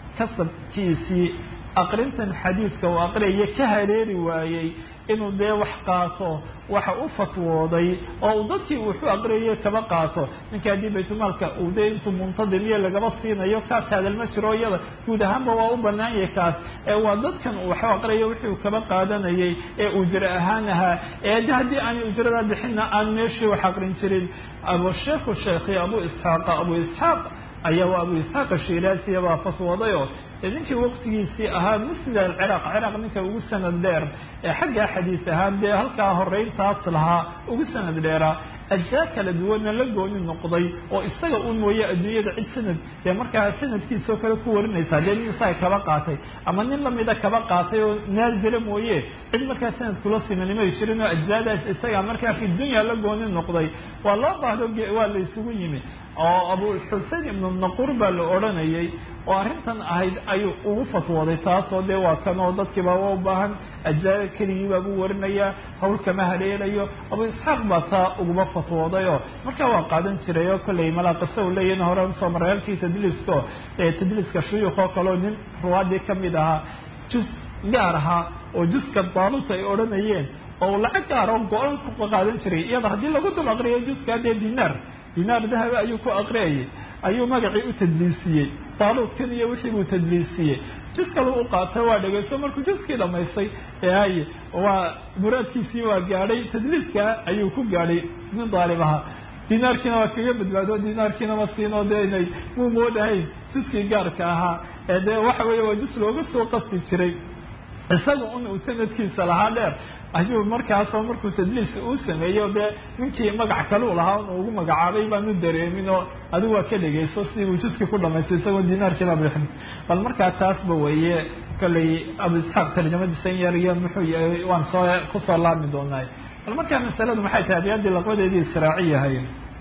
kasabkiisii aqrintan xadiidka uu aqriyaya ka haleeli waayey inuu dee wax qaato waxa u fatwooday oo uu dadkii wuxuu aqriyay kaba qaato ninka haddii baytulmaalka uu dee intuu muntadimiyo lagaba siinayo kaas hadal ma jiro iyada guud ahaanba waa u banaan yahay kaas ee waa dadkan uu waxu aqriyayo wixii uu kaba qaadanayay ee ujro ahaan ahaa ee de haddii aanay ujrada bixinna aan meeshii wax aqrin jirin abusheekhu sheekhi abu isxaaqa abu isxaaq ayaa waa abu isxaaq ashiraasiya baa fatwoodayoo ninkii waqtigiisii ahaa musnid alciraaq ciraaq ninka ugu sanad dheer ee xaggaa xadiis ahaan dee halkaa horeyntaas lahaa ugu sanad dheeraa ajsaa kala duwanna la gooni noqday oo isaga un mooye adduunyada cid sanad dee markaa sanadkiisoo kale ku warinaysaa dee nin isaga kaba qaatay ama nin lamida kaba qaatay oo naazila mooye cid markaa sanad kula simanimay jirin oo ajsaadaas isaga markaa fi dunya la gooni noqday waa loo baahdo waa la isugu yimi oo abuxusein ibnu naquur baa la odhanayay oo arrintan ahayd ayuu ugu fatwooday taasoo dee waa kan oo dadkiiba waa u baahan ajzaada keligii baa buu warinayaa hawl kama haleelayo abu isxaaq baa taa uguma fatwoodayoo markaa waa qaadan jiray oo kolley malaaqisa u leeyahin hore usoo maray halkii tadliisko tadliiska shuyuuk oo kaleo nin ruwaadii kamid ahaa jus gaar ahaa oo juska daaluta ay odhanayeen oo lacag gaar oo go-an ku qaadan jiray iyada haddii lagu dul aqriyo juska dee dinaar dinaar dahaba ayuu ku aqriyayay ayuu magacii u tadliisiyey daaluudkan iyo wixii buu tadliisiyey jus kalu u qaatay waa dhegeyso markuu juskii dhamaystay ehay waa muraadkiisii waa gaadhay tadliiska ayuu ku gaadhay nin daalib ahaa dinaarkiina waa kaga badbaado dinaarkiina ma siinoo dee inay muu moodahayn juskii gaarka ahaa ee dee waxa weeye waa jus looga soo qasti jiray isaga un uu sanadkiisa lahaa dheer ayuu markaasoo markuu tadliiska uu sameeyo dee ninkii magac kaleu lahaa un ugu magacaabay baanu dareemin oo adigu waa ka dhegeyso si uu juskii ku dhamaystay isagoo dinaarkiiba bixin bal markaa taasba weeye kolley abu isxaaq tarjamadiisan yar iyo muxuu yahay waan soo kusoo laabmi doonaay bal markaa masaladu maxay tahay abiyaddii laqbadeedii israaciyahay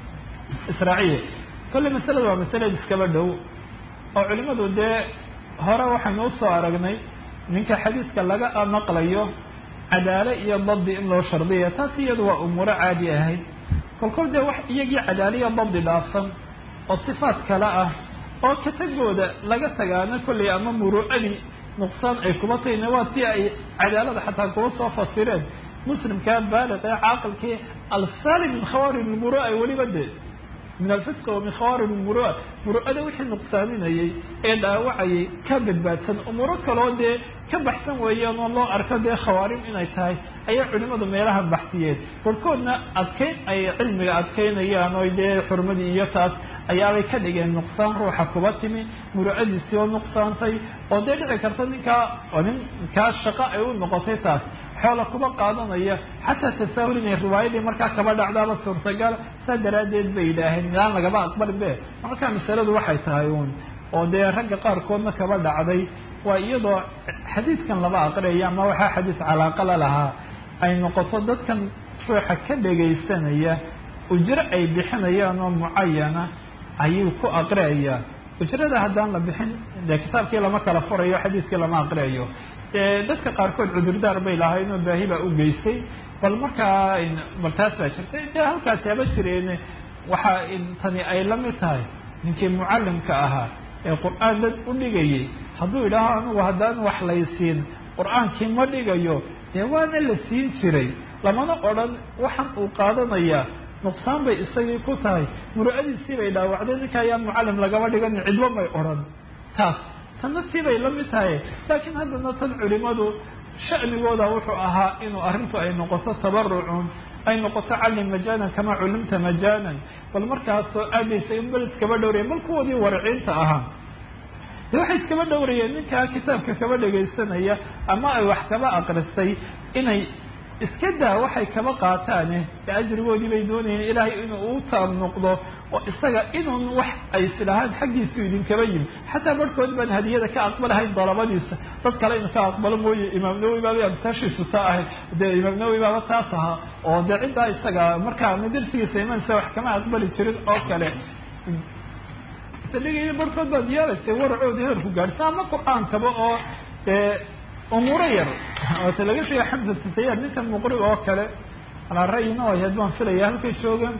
israaciya kolley masaladu waa masalad iskaba dhow oo culimadu dee hore waxaynu usoo aragnay ninka xadiiska laga maqlayo cadaale iyo dabdi in loo shardiya taas iyadu waa umuuro caadi ahayd kolkol dee wax iyagii cadaale iyo dabdi dhaafsan oo sifaat kale ah oo katagooda laga tagaana kolley ama muruucadii nuqsaan ay kuba tahayna waa si ay cadaalada xataa kuba soo fasireen muslimkaa baaliq ee caaqilkii alsalim min khawaarim lmurua ay weliba dee min alfisqa wa min khawaarim lmurua muru'ada wixii nuqsaaminayay ee dhaawacayay ka badbaadsan umuuro kaloo dee ka baxsan weeyaan oo loo arko dee khawaarim inay tahay ayay culimadu meelaha baxsiyeen barkoodna adkeyn ay cilmiga adkeynayaan oo dee xurmadii iyo taas ayaabay ka dhigeen nuqsaan ruuxa kuba timi murucadiisii oo nuqsaantay oo dee dhici karta ninkaa oo ninkaa shaqo ay u noqotay taas xoola kuba qaadanaya xataa tasaahul inay riwaayadii markaa kaba dhacdaaba suurtagal saa daraaddeed bay yidhaaheen milaan lagaba aqbalin be markaa masaladu waxay tahay uun oo dee ragga qaarkoodna kaba dhacday waa iyadoo xadiidkan laba aqriyayo ama waxaa xadiis calaaqa la lahaa ay noqoto dadkan ruuxa ka dhegaysanaya ujro ay bixinayaan oo mucayana ayuu ku aqriayaa ujrada haddaan la bixin dee kitaabkii lama kala furayo xadiiskii lama aqriayo dadka qaarkood cudurdaar bay lahayn oo baahi baa u geystay bal markaa bal taas baa jirtay de halkaasi haba jireen waxaa tani ay la mid tahay ninkii mucallimka ahaa ee qur-aan dad u dhigayay hadduu idhaaho anugu haddaan wax laysiin qur-aankii ma dhigayo dee waana la siin jiray lamana odhan waxaan uu qaadanayaa nuqsaan bay isagii ku tahay muru-adiisii bay dhaawacday ninka ayaan mucallim lagaba dhiganin cidbo may odhan taas tanna siibay la mid tahay laakiin haddana tan culimadu sha'nigooda wuxuu ahaa inuu arrintu ay noqoto tabarucun ay noqoto callim majaanan kamaa culimta majaanan bal markaasoo aadaysa in bal iskaba dhowraya bal kuwoodii wariciinta ahaa de waxay iskaba dhowrayeen ninkaa kitaabka kaba dhegaysanaya ama ay wax kaba aqristay inay iska daa waxay kaba qaataane de ajrigoodii bay doonayeen ilaahay inuu u taab noqdo oo isaga inuun wax ay islahaan xaggiisu idinkaba yimi xataa barhkood baan hadiyada ka aqbalahayn dalabadiisa dad kale inu ka aqbalo mooye imaam nawowi baaba amtaashiisu taa ahayd dee imaam nawowi baaba taas ahaa oo dee ciddaa isaga markaa madarsigiisa imaansa wax kama aqbali jirin oo kale dhigaya barhkood baad yeelaysay waracoodi heerku gaadhsa ama qur-aankaba oo dee umuuro yar oota laga sheegay xamsa tasayaad ninkan muqrig oo kale alaa ra'yina o ahayd baan filaya halkay joogaan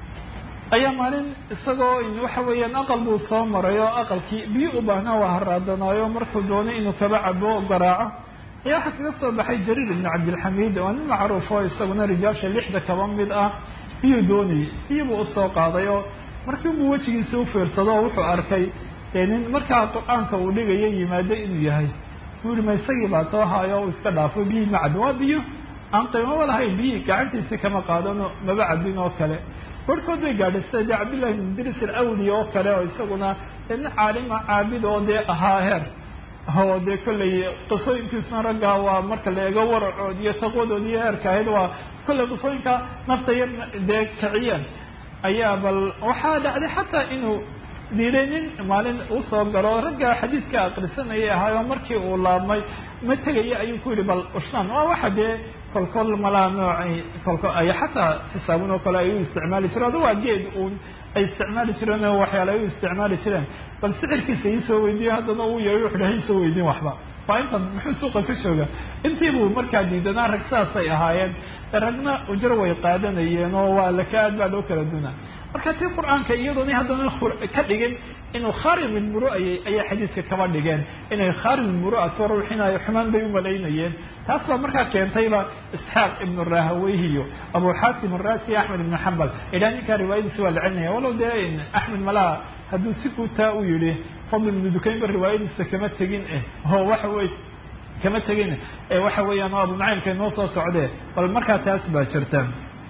ayaa maalin isagoo waxa weeyaan aqal buu soo maray oo aqalkii biyo u baahnaa waa haraadanaayo markuu doonay inuu kaba cabo garaaco ayaa waxaa kaga soo baxay jariir ibn cabdilxamiid waa nin macruuf oo isaguna rijaasha lixda kaba mid ah biyuu doonayay biyo buu usoo qaaday oo markii buu wejigiisa u fiirsado oo wuxuu arkay dee nin markaa qur-aanka uu dhigayo yimaado inuu yahay buu yihi ma isagii baa soo haayo o iska dhaafo biyihii ma cabin waa biyo aan qiimaba lahayn biyihii gacantiisii kama qaadano maba cabin oo kale barhkood bay gaadhay sida dee cabdillahi bin idris alawli oo kale oo isaguna dee nin caalima caabid oo dee ahaa heer oo dee kollay qisooyinkiisuna raggaa waa marka la eego waracood iyo taqwadood iyo heerka ahayd waa kollay qisooyinka nafta yar dee kiciyeen ayaa bal waxaa dhacday xataa inuu diiday nin maalin usoo galo ragga xadiidka akrisanayay ahaayo markii uu laabmay ma tegaya ayuu ku yihi bal ushnaan waa waxa dee kolkol malaa noocay kolkol ay xataa xisaabin oo kale ay u isticmaali jireen ado waa geed uun ay isticmaali jireen oo waxyaala ay u isticmaali jireen bal sixirkiisa iisoo weydiiyo haddana uu yahay wuxu dhahay isoo weydiin waxba waa intan muxuu suuqa ka jooga intii buu markaa diidanaa rag saasay ahaayeen ragna ujro way qaadanayeen oo waa laka aad baa loo kala dunaa marka tii qur-aanka iyadoona haddana ka dhigin inuu kharim ilmuru'ayay ayay xadiidka kaba dhigeen inay kharim ilmuru'ato ruuxinayo xumaan bay umalaynayeen taas baa markaa keentayba isxaaq ibnu rahaweyhiyo abu xaatim arasi axmed ibnu xambal idhaa ninkaa riwaayadiisi waa la celinaya walow dee axmed malaha hadduu si guutaa u yihi fadl ibnu dukaynba riwaayadiisa kama tegin eh oo waxa wey kama tegin waxa weeyaan oo abu nacaymka inoo soo socdee bal markaa taas baa jirta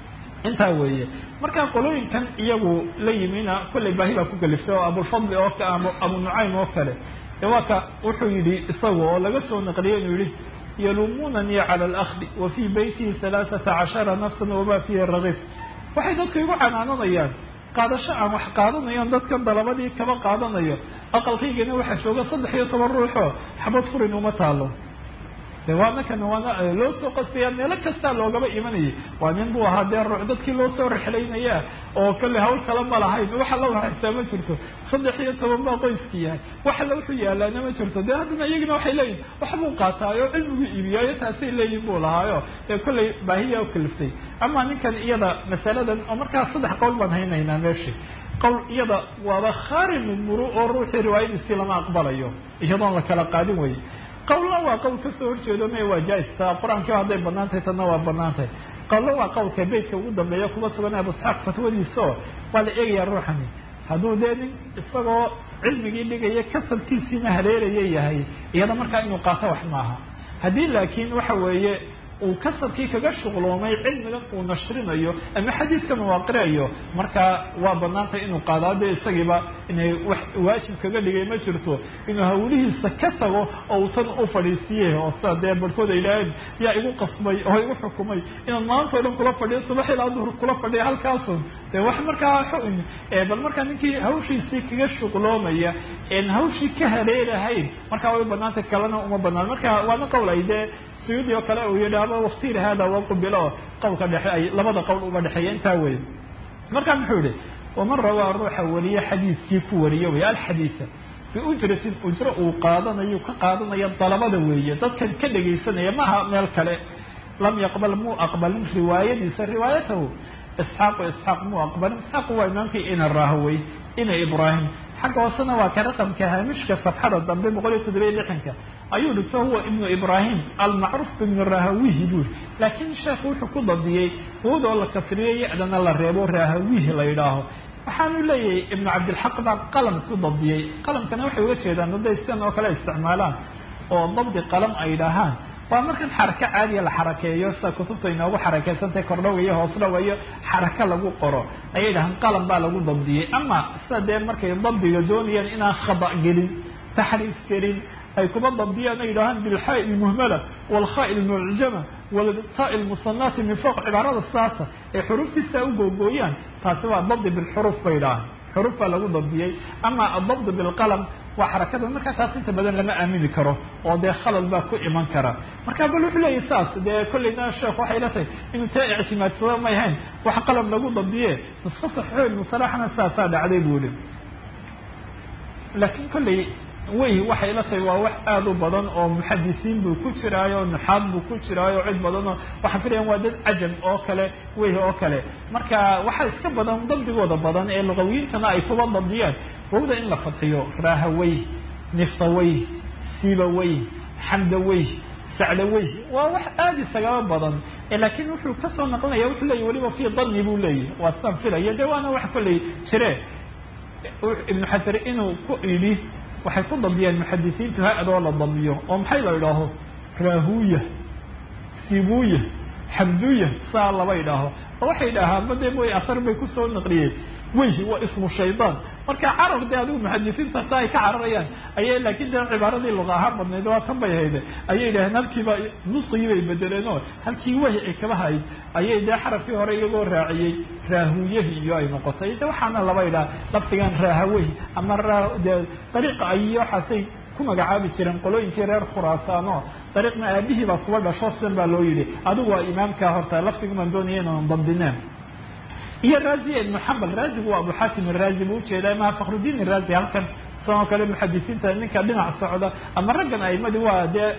intaa weeye markaa qolooyinkan iyagu la yimina kollay baahi baa ku galiftay oo abulfadli oo ka abu nucaym oo kale de waa ka wuxuu yidhi isagu oo laga soo naqliyay inuu yihi yaluumunanii cala alakdi wa fii beytihi halaaثata cashara nafsan wama fiihi ragis waxay dadku igu canaananayaan qaadasho aan wax qaadanayo dadkan dalabadii kaba qaadanayo aqalkaygana waxaa jooga saddex iyo toban ruuxoo xabad furin uma taalo de waana kan waana loo soo qasaya meelo kastaa loogaba imanayay waa nin buu ahaa dee ruux dadkii loo soo rexlaynaya oo kale hawl kale ma lahayn wax alla waxaysaa ma jirto saddex iyo toban baa qoyskii yahay wax alla wuxuu yaalaana ma jirto dee haddana iyagina waxay leeyihin waxbuu qaataayo cilmigu iibiyaayo taasay leeyihin buu lahaayo dee kollay baahiyaa ukaliftay ama ninkan iyada masaladan oo markaas saddex qowl baan haynaynaa meeshi qowl iyada waaba kharim muru oo ruuxii riwaayadiisii lama aqbalayo iyadoon la kala qaadin weye qawlna waa qawl kasoo horjeedo me waa jaa-ista qur-aankiiba hadday banaan tahay tanna waa banaan tahay qawlna waa qawlka beytka ugu dambeeya kuma sugan abu isxaaq fatwadiisa oo waa la eegayaa ruuxani hadduu dee nin isagoo cilmigii dhigaya kasabkiisiina haleelaya yahay iyada markaa inuu qaato wax maaha haddii laakiin waxa weeye uu kasabkii kaga shuqloomay cilmigan uu nashrinayo ama xadiidkan uu aqriayo markaa waa banaantay inuu qaado dee isagiiba inay wax waajib kaga dhigay ma jirto inuu hawlihiisa ka tago oo uu tan u fadhiisiiye oo sida dee barhkood ay idhaaheen yaa igu qasbay oo igu xukumay inaan maanta o dhan kula fadhiyo subax ilaa duhur kula fadhiyo halkaasun dee wax markaa xun bal markaa ninkii hawshiisii kaga shuqloomaya en hawshii ka haleelahayn markaa way banaantay kalena uma banaan marka waana qowl ay dee suyuudi oo kale uu yidhaahdo waktiir hada waqubilo qowlka dhexe ay labada qowl uba dhexeeya intaa wey marka muxuu yihi waman rawaa ruuxa wariye xadiiskii ku wariye wey alxadiisa biujratin ujro uu qaadanayo ka qaadanayo dalabada weeye dadkan ka dhegaysanaya maaha meel kale lam yaqbal muu aqbalin riwaayadiisa riwaayatahu isxaaqu isxaaq muu aqbalin isxaaqu waa imaamkii ina raahwey ina ibraahim xagga hoosena waa ka raqamka haamishka safxada dambe boqol iyo toddoba iyo lixanka ayuu dhigto huwa ibnu ibraahim almacruuf ibnu rahawihi buuri laakiin sheekhu wuxuu ku dabdiyey wowdoo la kasriyo yacdana la reebo rahawihi la yidhaaho waxaanu leeyahay ibnu cabdilxaq baa qalam ku dabdiyey qalamkana waxay uga jeedaan daday sidan oo kale isticmaalaan oo dabdi qalam ay dhahaan waa markan xarako caadiya la xarakeeyo sida kutubta inoogu xarakeysantahay kordhowa iyo hoosdhowa iyo xarako lagu qoro ayay dhahaan qalam baa lagu dabdiyey ama sida dee markay dabdiga doonayaan inaan khada gelin taxriif gelin ay kuba dabdiyaan ay yidhahaan bilxaa'i lmuhmala walkhaa'i lmucjama waltaai lmusanati min fowq cibaarada sidaasa ay xuruuftiisa u googooyaan taasi waa dabdi bilxuruuf bay dhahaan xuruuf baa lagu dabdiyey ama adabd bilqalam waa xarakada markaa taas inta badan lama aamini karo oo dee khalal baa ku iman kara marka bal wuxuu leeyahy saas dee kollayna sheekh waxay la tahay inuu taa ictimaadsado may hayn wax qalam lagu dabdiye nusko saxiixo musalaxna saasaa dhacday buu yihi laakiin kollay wey waxay la tahay waa wax aada u badan oo muxadisiin buu ku jiraayo nuxaad buu ku jiraayo cid badan oo waxaan filayan waa dad cajam oo kale wey oo kale marka waxaa iska badan dabdigooda badan ee luqawiyiintana ay kuba dabdiyaan wowda in la fadxiyo raahawey niftawey siibawey xamdawey sacdawey waa wax aada isagaba badan laakiin wuxuu kasoo naqlinaya wuxuu leeyay weliba fi dani buu leeyahy waa sidaan filaya de waana wax kollay jire ibnu xajar inuu ku idhi waxay ku dabdiyeen muxadisiintu ha-adoo la dabiyo oo maxay la idhaaho raahuya sibuya xamduya saa laba idhaaho oo waxay idhaahaan bade way asar bay kusoo naqliyeen wey waa ismu shaydaan marka carar de adigu muxadisiinta taa ay ka cararayaan ayay laakin de cibaaradii luqa ahaan badnayd waa tan bay hayde ayay idhaheen halkiiba nusqigii bay bedeleen oo halkii wahi ay kaba hayd ayay dee xarafkii hore iyagoo raaciyey raahuyahi iyo ay noqotay de waxaana laba idhaha lafdigan raahawehi ama de dariiqa ay waxaasay ku magacaabi jireen qolooyinkii reer khuraasaano dariiqna aabihii baa kuba dhasho sidan baa loo yidhi adigu waa imaamkaa horta lafdigumaan doonaya inaan dabdineen iyo raazi ibnu xambal raazigu waa abu xaatim iraazi buu ujeedaa maha fakhrudiin iraazi halkan sidoo kale muxadisiinta ninka dhinac socda ama raggan aimadii waa dee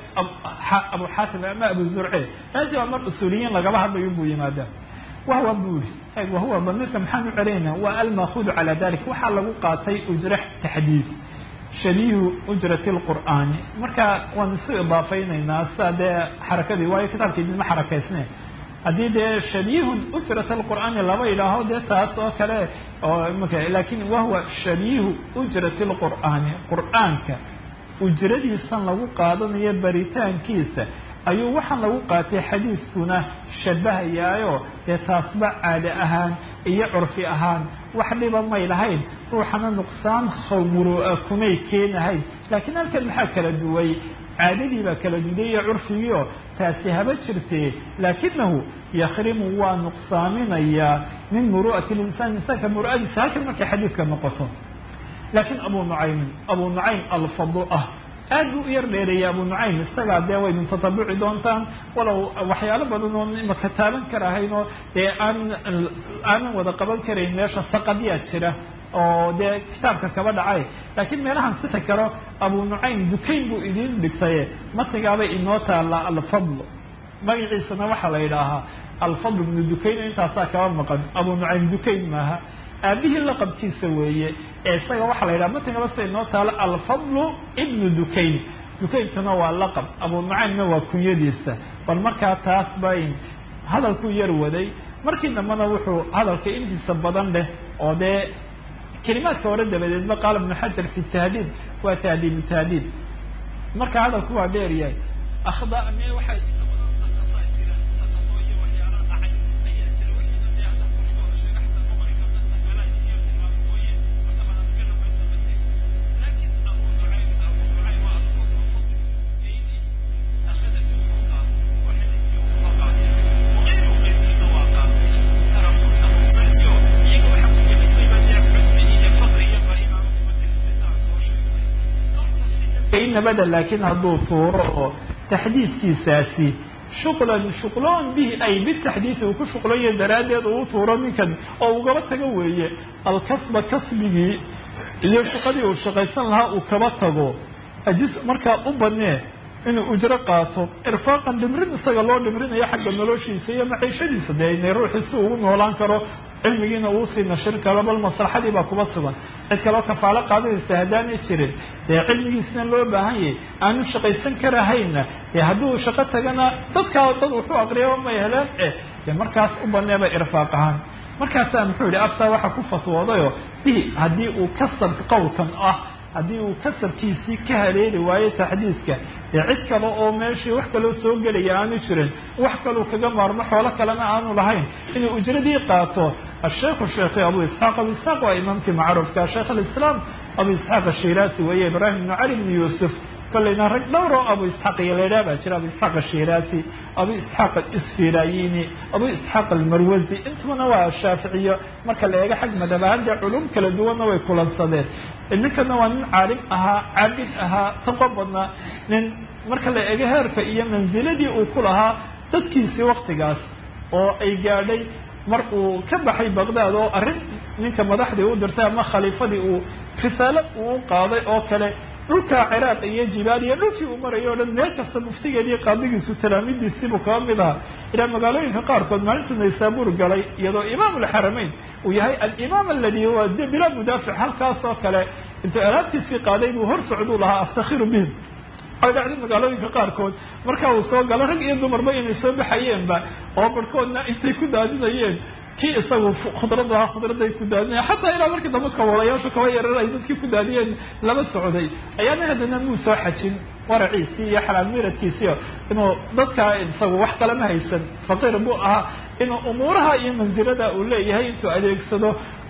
abu xaatim ama abu zurce raazi waa mar usuuliyiin lagaba hadlayo buu yimaadaa wahwa buu yihi wahuwa damirka maxaan u celinayna waa almaakudu calaa dalik waxaa lagu qaatay ujra taxdiid shabiihu ujrati lqur'aani marka waan isu idaafaynaynaa sida dee xarakadii waayo kitaabkii idinma xarakaysne haddii dee shabiihun ujrat alqur'aani laba idhaaho dee taas oo kale oo imaka lakin wahuwa shabiihu ujrati lqur'aani qur'aanka ujradiisan lagu qaadanayo baritaankiisa ayuu waxaan lagu qaatay xadiiskuna shabahayaayo dee taasba caade ahaan iyo curfi ahaan wax dhiba may lahayn ruuxana nuqsaan khawmuru'a kumay keenahayn laakiin halkan maxaa kala duway caadadii baa kala duday iyo curfigiio taasi haba jirtee laakinahu yakrimu waa nuqsaaminayaa min muru'ati linsaan insaanka muru'adiisa halkan markay xadiidka noqoto laakiin abu nucaymin abu nucaym alfadl ah aad buu u yar dheereeyay abu nucaym isagaa dee waydin tatabuci doontaan walow waxyaalo badan oo imaka taaban karahayn oo dee aan aanan wada qaban karayn meesha saqadyaa jira oo dee kitaabka kaba dhacay laakiin meelahan sixi karo abu nucaym dukayn buu idiin dhigtaye matigaabay inoo taalla alfadl magaciisana waxaa la yidhaahaa alfadl ibnu dukayn intaasaa kaba maqan abu nucaym dukayn maaha aabihii laqabkiisa weeye ee isaga waxaa la yidhaha matigaba sida inoo taalo alfadlu ibnu dukayn dukayntuna waa laqab abu nucaymna waa kunyadiisa bal markaa taas bay hadalkuu yar waday markii dambena wuxuu hadalka intiisa badan leh oo dee kelimaadka hore dabadeedba qaala ibnu xajar fi tahdiid waa tahdiibu tahdiid marka hadalku waa dheer yahay akhda me waxay nabada laakiin hadduu tuuro oo taxdiidkiisaasi shuqlan shuqloon bihi ay bitaxdiisi uu ku shuqlanya daraaddeed uu tuuro ninkan oo ugaba tago weeye alkasba kasbigii iyo shaqadii uu shaqaysan lahaa uu kaba tago ajis markaa u banee inuu ujro qaato irfaaqan dhimrin isaga loo dhimrinayo xagga noloshiisa iyo maciishadiisa dee ina ruuxii si ugu noolaan karo cilmigiina uu sii nashir karo bal maslaxadii baa kuba sugan cid kaloo kafaalo qaadanaysa haddaanay jirin dee cilmigiisna loo baahan yahay aanu shaqaysan karahayna dee hadduu shaqo tagana dadkaa dad wuxuu aqriya may heleen eh dee markaas u baneeba irfaaq ahaan markaasaa muxuu yihi aftaa waxa ku fatwoodayoo bihi haddii uu kasab qowlkan ah haddii uu kasabkiisii ka haleeli waayo taxdiiska dee cid kale oo meeshii wax kaloo soo gelaya aanu jirin wax kaluu kaga maarmo xoolo kalena aanu lahayn inuu ujradii qaato asheikhu sheekhi abu isxaaq abu isxaaq waa imaamkii macruufka sheekh alislaam abu isxaaq ashiraasi weeye ibraahim ibnu cali bni yuusuf kolleyna rag dhowr oo abu isxaaq iyo laydhaha baa jira abu isxaaq ashiraasi abu isxaaq isfirayini abu isxaaq almarwazi intubana waa shaaficiyo marka la eego xag madhab ahaan dee culum kala duwanna way kulansadeen ninkana waa nin caalim ahaa caabid ahaa taqo badnaa nin marka la eego heerka iyo mansiladii uu ku lahaa dadkiisii waktigaas oo ay gaadhay mar uu ka baxay baqdaad oo arrin ninka madaxdii u dirtay ama khaliifadii uu risaalo uu qaaday oo kale dhulka ciraaq iyo jibaal iyo dhulkii uu marayo o dhan meel kasta muftigeediiyo qaadigiisu talaamidiisiibuu kaba mid ahaa ilaa magaalooyinka qaarkood maalintuu naysaabuur galay iyadoo imaam alxaramayn uu yahay alimaam aladi huwa de bilaa mudaafic halkaas oo kale intuu alaabtiisii qaaday buu hor socduu lahaa aftakhiru bihim ay dhacday magaalooyinka qaarkood marka uu soo galo rag iyo dumarba inay soo baxayeenba oo barhkoodna intay ku daadinayeen kii isagu khudrad ahaa khudraday ku daadinaya xataa ilaa markii dambe kaboolayaashu kaba yarar ay dadkii ku daadiyeen lama socday ayaana haddana muu soo xajin waraciisii iyo xalaal miradkiisiio inuu dadkaa isagu wax kalama haysan faqiir buu ahaa inuu umuuraha iyo mansilada uu leeyahay intuu adeegsado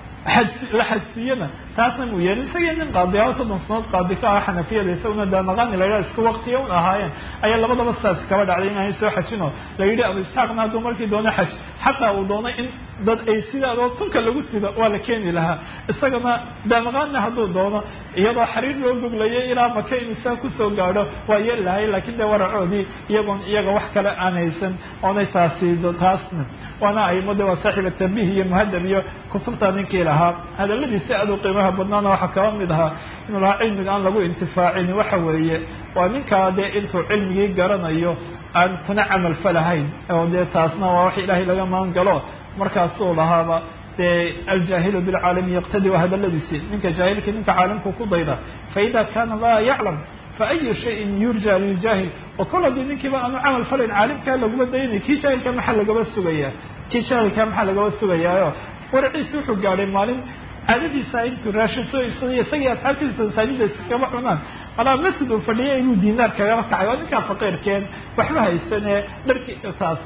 la xajsiiyana taasna muu yeelin isagii nin qaadiyaa soddon sanood qaadi ka ah xanafiyada isaguna daanaqaani la yidhaha isku waqtiya un ahaayeen ayaa labadaba saas kaba dhacday inaanay soo xajin oo la yidhi abu isxaaqna hadduu markii doono xaj xataa uu doonay in dad ay sidaadoo tunka lagu sido waa la keeni lahaa isagana daanaqaanna hadduu doono iyadoo xariir loo goglayay ilaa maka inuu saa kusoo gaadho waa yeeli lahay laakiin dee waracoodii iyagoon iyaga wax kale aan haysan oonay taasi taasna waana aimode waa saaxiiba tambih iyo muhadab iyo kutubta ninkii lahaa hadaladiisi aad u qiimaha badnaana waxaa kaba mid ahaa inuu lahaa cilmiga aan lagu intifaacin waxa weeye waa ninkaa dee intuu cilmigii garanayo aan kuna camal falahayn oo dee taasna waa wax ilaahay laga magan galo markaasuu lahaaba dee aljaahilu bilcaalami yaqtadi waa hadaladiisi ninka jaahilkii ninka caalimku ku dayda faida kana laa yaclam faayu shayin yurja liljaahil oo kol haddii ninkiiba aanu camal falayn caalimkaa laguma daynay kii jaahilka maxaa lagaba sugayaa kii jaahilka maxaa lagaba sugayaayo waraciisi wuxuu gaadhay maalin caadadiisa intuu raashin soo iibsaday isagii asxaabtiisa masaajida iskaba cunaan alaa masjid uu fadhiya inuu diinaar kagaba kacay oo ninkaa faqiirkeen waxba haysanee dharki taas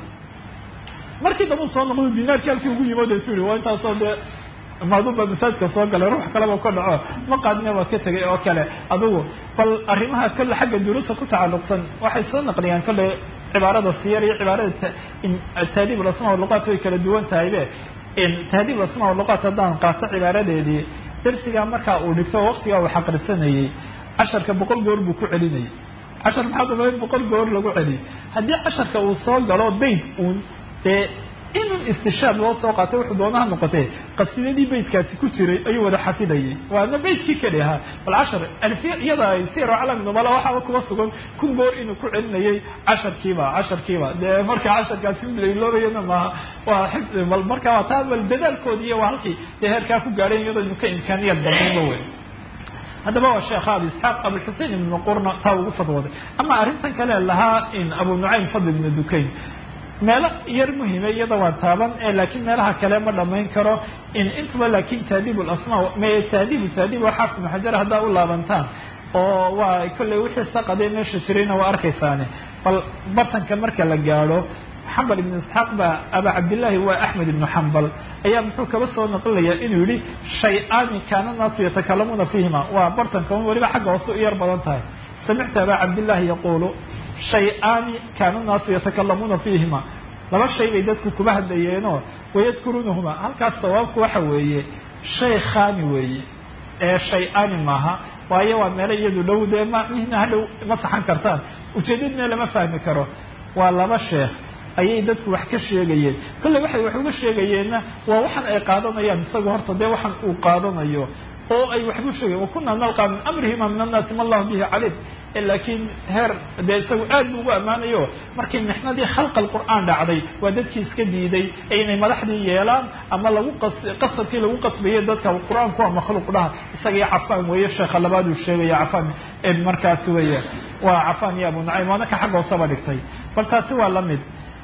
markii dambu soo noqdo diinaarkii halkii ugu yimid su yihi waa intaasoo dee maaduba masaajidka soo galay ruux kaleba ka dhaco ma qaadine waa ka tegay oo kale adugu bal arrimaha kale xagga duruusa ku tacalluqsan waxay soo naqliyaan kale cibaarada siyar iyo cibaarada taadiib lasma luqaat way kala duwan tahaybe tahdiib asma luqaat haddaan qaato cibaaradeedii darsigaa markaa uu dhigto waqtigaa uu xaqrisanayey casharka boqol goor buu ku celinayay cashar maxaa dumay boqol goor lagu celiyay haddii casharka uu soo galo bayt uun dee inun istishaad loo soo qaatay wuxuu doonaha noqotee qasiidadii beytkaasi ku jiray ayuu wada xafidayay waana beytkii keli ahaa bal cashar alfiya iyada sir calam nubala waxaaba kuba sugan kun goor inuu ku celinayay casharkiiba casharkiiba dee marka casharkaasi mid lailoobayana maaha waa xifdi bal marka waa taa bal dadaalkoodi iyo waa halkii dee heerkaa ku gaadhayn iyadoo inu ka imkaaniyad badnayba wey haddaba waa sheekha abi isxaaq abuxusein ibnu qurna taa ugu fadwooday ama arrintan kale lahaa in abu nucaym fadl ibnu dukayn meelo yar muhime iyada waa taaban laakiin meelaha kale ma dhamayn karo in intuba laakin taadiib lasma taadiib taadiib waa xaafid ibnu xajar haddaa u laabantaan oo waa kolley wixii saqadee meesha jirayna waa arkaysaane bal bartanka marka la gaadho xambal ibnu isxaaq baa aba cabdillaahi waa axmed ibnu xambal ayaa muxuu kaba soo naqlinayaa inuu yihi shay-aani kaana naasu yatakalamuuna fiihima waa bartanka weliba xagga hoose u yar badan tahay samictu aba cabdillahi yaquulu shay-aani kaana naasu yatakalamuuna fiihima laba shay bay dadku kuba hadlayeenoo wayadkuruunahuma halkaas sawaabku waxa weeye shay khaani weeye ee shay-aani maaha waayo waa meelo iyadu dhow dee ma mihna hadhow ma saxan kartaan ujeedadna lama fahmi karo
waa laba sheekh ayay dadku wax ka sheegayeen kolley waxay wax uga sheegayeenna waa waxan ay qaadanayaan isaga horta dee waxan uu qaadanayo oo ay waxbu sheegayen wakunaa nalqaa min amrihima min annaasi ma allahu bihi calim laakiin heer dee isagu aad bu ugu ammaanayo markii mixnadii khalqa alqur'aan dhacday waa dadkii iska diiday inay madaxdii yeelaan ama lagu qasadkii lagu qasbayay dadka qur-aanku waa makhluuq dhaha isaga iyo cafaan weeye sheekha labaad uu sheegaya cafaan markaasi weeye waa cafaan iyo abu nucaym waana ka xagga hoosaba dhigtay bal taasi waa lamid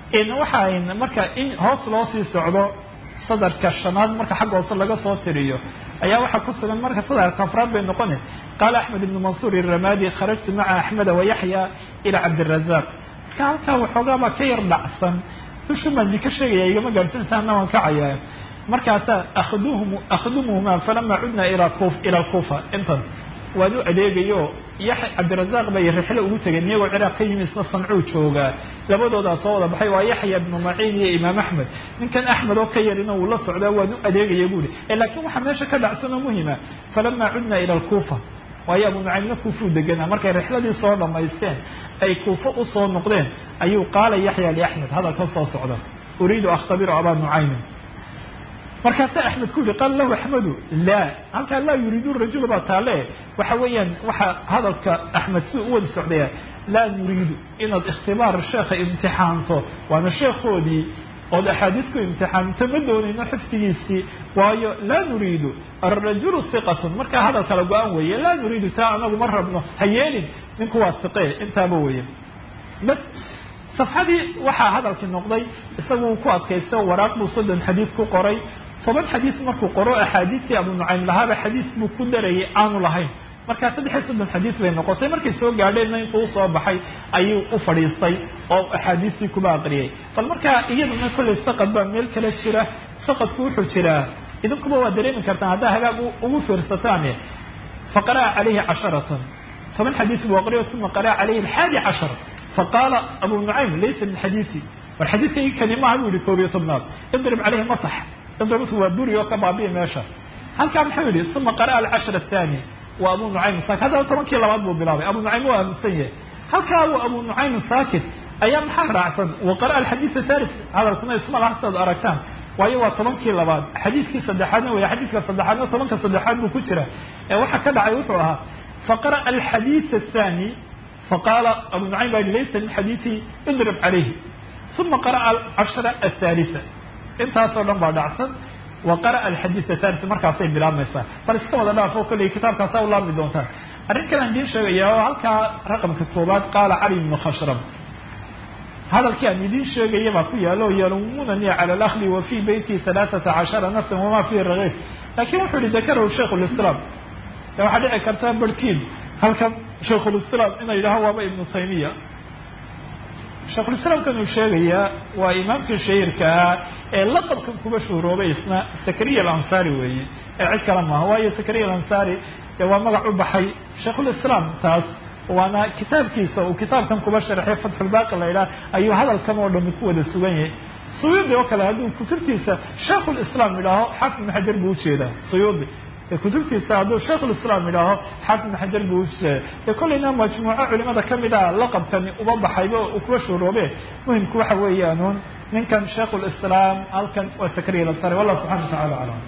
waxaan marka in hoos loo sii socdo sadarka shanaad marka xagga hoose laga soo tiriyo ayaa waxaa ku sugan marka sadarka afraad bay noqona qaala axmed ibnu mansuur iramadi kharajtu maca axmeda wayaxya ila cabdirazaq marka halkaa waxoogaabaa ka yar dhacsan dushan baan idinka sheegaya igama gaarsiinsaana waan kacaya markaasaa akhduhum akhdumuhuma falama cudna ila kuf ila alkufa intan waan u adeegayo yaxya cabdirazaaq bay rixlo ugu tegeen iyagoo ciraaq ka yimi isna sancuu joogaa labadoodaa soo wada baxay waa yaxya ibnu maciin iyo imaam axmed ninkan axmed oo ka yarina uu la socdaa waan u adeegaya buuri laakiin waxaa meesha ka dhacsan oo muhima falama cudna ila alkufa waayo abu nucaymna kuufuu deganaa markay rixladii soo dhamaysteen ay kuufo usoo noqdeen ayuu qaala yaxya liaxmed hadalka soo socda uriidu akhtabiru abaa nucaymin markaasaa axmed ku yihi qaala lahu axmedu laa halkaa laa yuriidu rajul baa taale waxa weeyaan waxaa hadalka axmed si u wada socdaya laa nuriidu inaad ikhtibaar sheekha imtixaanto waana sheekhoodii ood axaadiis ku imtixaanto ma doonayno xifdigiisii waayo laa nuriidu arajulu hiqatun markaa hadal kala go-an weeye laa nuriidu taa anagu ma rabno ha yeelin ninku waa hiqe intaaba weeye bas safxadii waxaa hadalkii noqday isagu uu ku adkaysto waraaq buu soddon xadiid ku qoray toban xadiis markuu qoro axaadiistii abu nucaym lahaaba xadiis buu ku darayay aanu lahayn markaa saddex iyo soddon xadiis bay noqotay markay soo gaadheenna intuu usoo baxay ayuu u fadhiistay oo axaadiistii kuba aqriyay bal markaa iyaduna kollay saqad baa meel kale jira saqadku wuxuu jiraa idinkuba waa dareemi kartaan haddaa hagaag ugu fiirsataane faqara'a calayhi casharatan toban xadiis buu aqriyo uma qara'a calayhi alxaadi cashar faqaala abu nucaym laysa min xadiisi war xadiiskaygi kani maaha buu yihi koob iyo tobnaad idrib caleyhi masax idribtu waa buri oo ka baabi'i meesha halkaa muxuu yihi uma qara'a alcashar athani waa abu nucaym saakit haddana tobankii labaad buu bilaabay abu nucaym waa aaminsan yahay halkaa waa abu nucaym saakit ayaa maxaa raacsan wa qara'a alxadiis athalis hadalkuna isma laha sidaad aragtaan waayo waa tobankii labaad xadiiskii saddexaadna wey xadiiska saddexaadna tobanka saddexaad buu ku jira ee waxa ka dhacay wuxuu ahaa faqara'a alxadiis athani faqaala abu nucaym baa laysa min xadiisi idrib calayhi uma qara'a alcashra athaalisa intaasoo dhan baa dhacsan wa qara'a alxadiis athalis markaasay bilaabmaysaa bal iska wada dhaafo kolley kitaabkaasaa u laabmi doontaan arrin kalean idiin sheegaya oo halkaa raqamka koobaad qaala cali ibnu khashrab hadalkii aan idiin sheegaya baa ku yaalo yalumunani cala alakli wa fii beyti halaaثata cashara nafsan wama fihi ragiif lakin wuxuu yihi dakarahu shaykh lislaam waxaa dhici karta barhkiin halkan shaykhulislaam ina yidhaho waaba ibnu taymiya shaykhulislaamkan uu sheegayaa waa imaamkii shahiirka ahaa ee laqabkan kuba shuhuroobay isna zakariya alansaari weeye ee cid kale maaha waayo zakariya alansaari dee waa magac u baxay shaykhulislaam taas waana kitaabkiisa uu kitaabkan kuba sharxay fatxulbaaqi la yidhaha ayuu hadalkan oo dhami ku wada sugan yahay suyuudi oo kale hadduu kutubtiisa shaykhulislaam yidhaaho xaafid ibn xajar buu ujeedaa suyuudi kutubtiisa hadduu shaykhulislaam yidhaaho xaafid ibn xajar buu ujeeda dee kollayna majmuuco culimada kamid a laqabkani uba baxayba uu kuba shuuroobe muhimku waxa weeyaanuun ninkan shaykhulislaam halkan waa sakariya lasare wallah subxana watacala aclam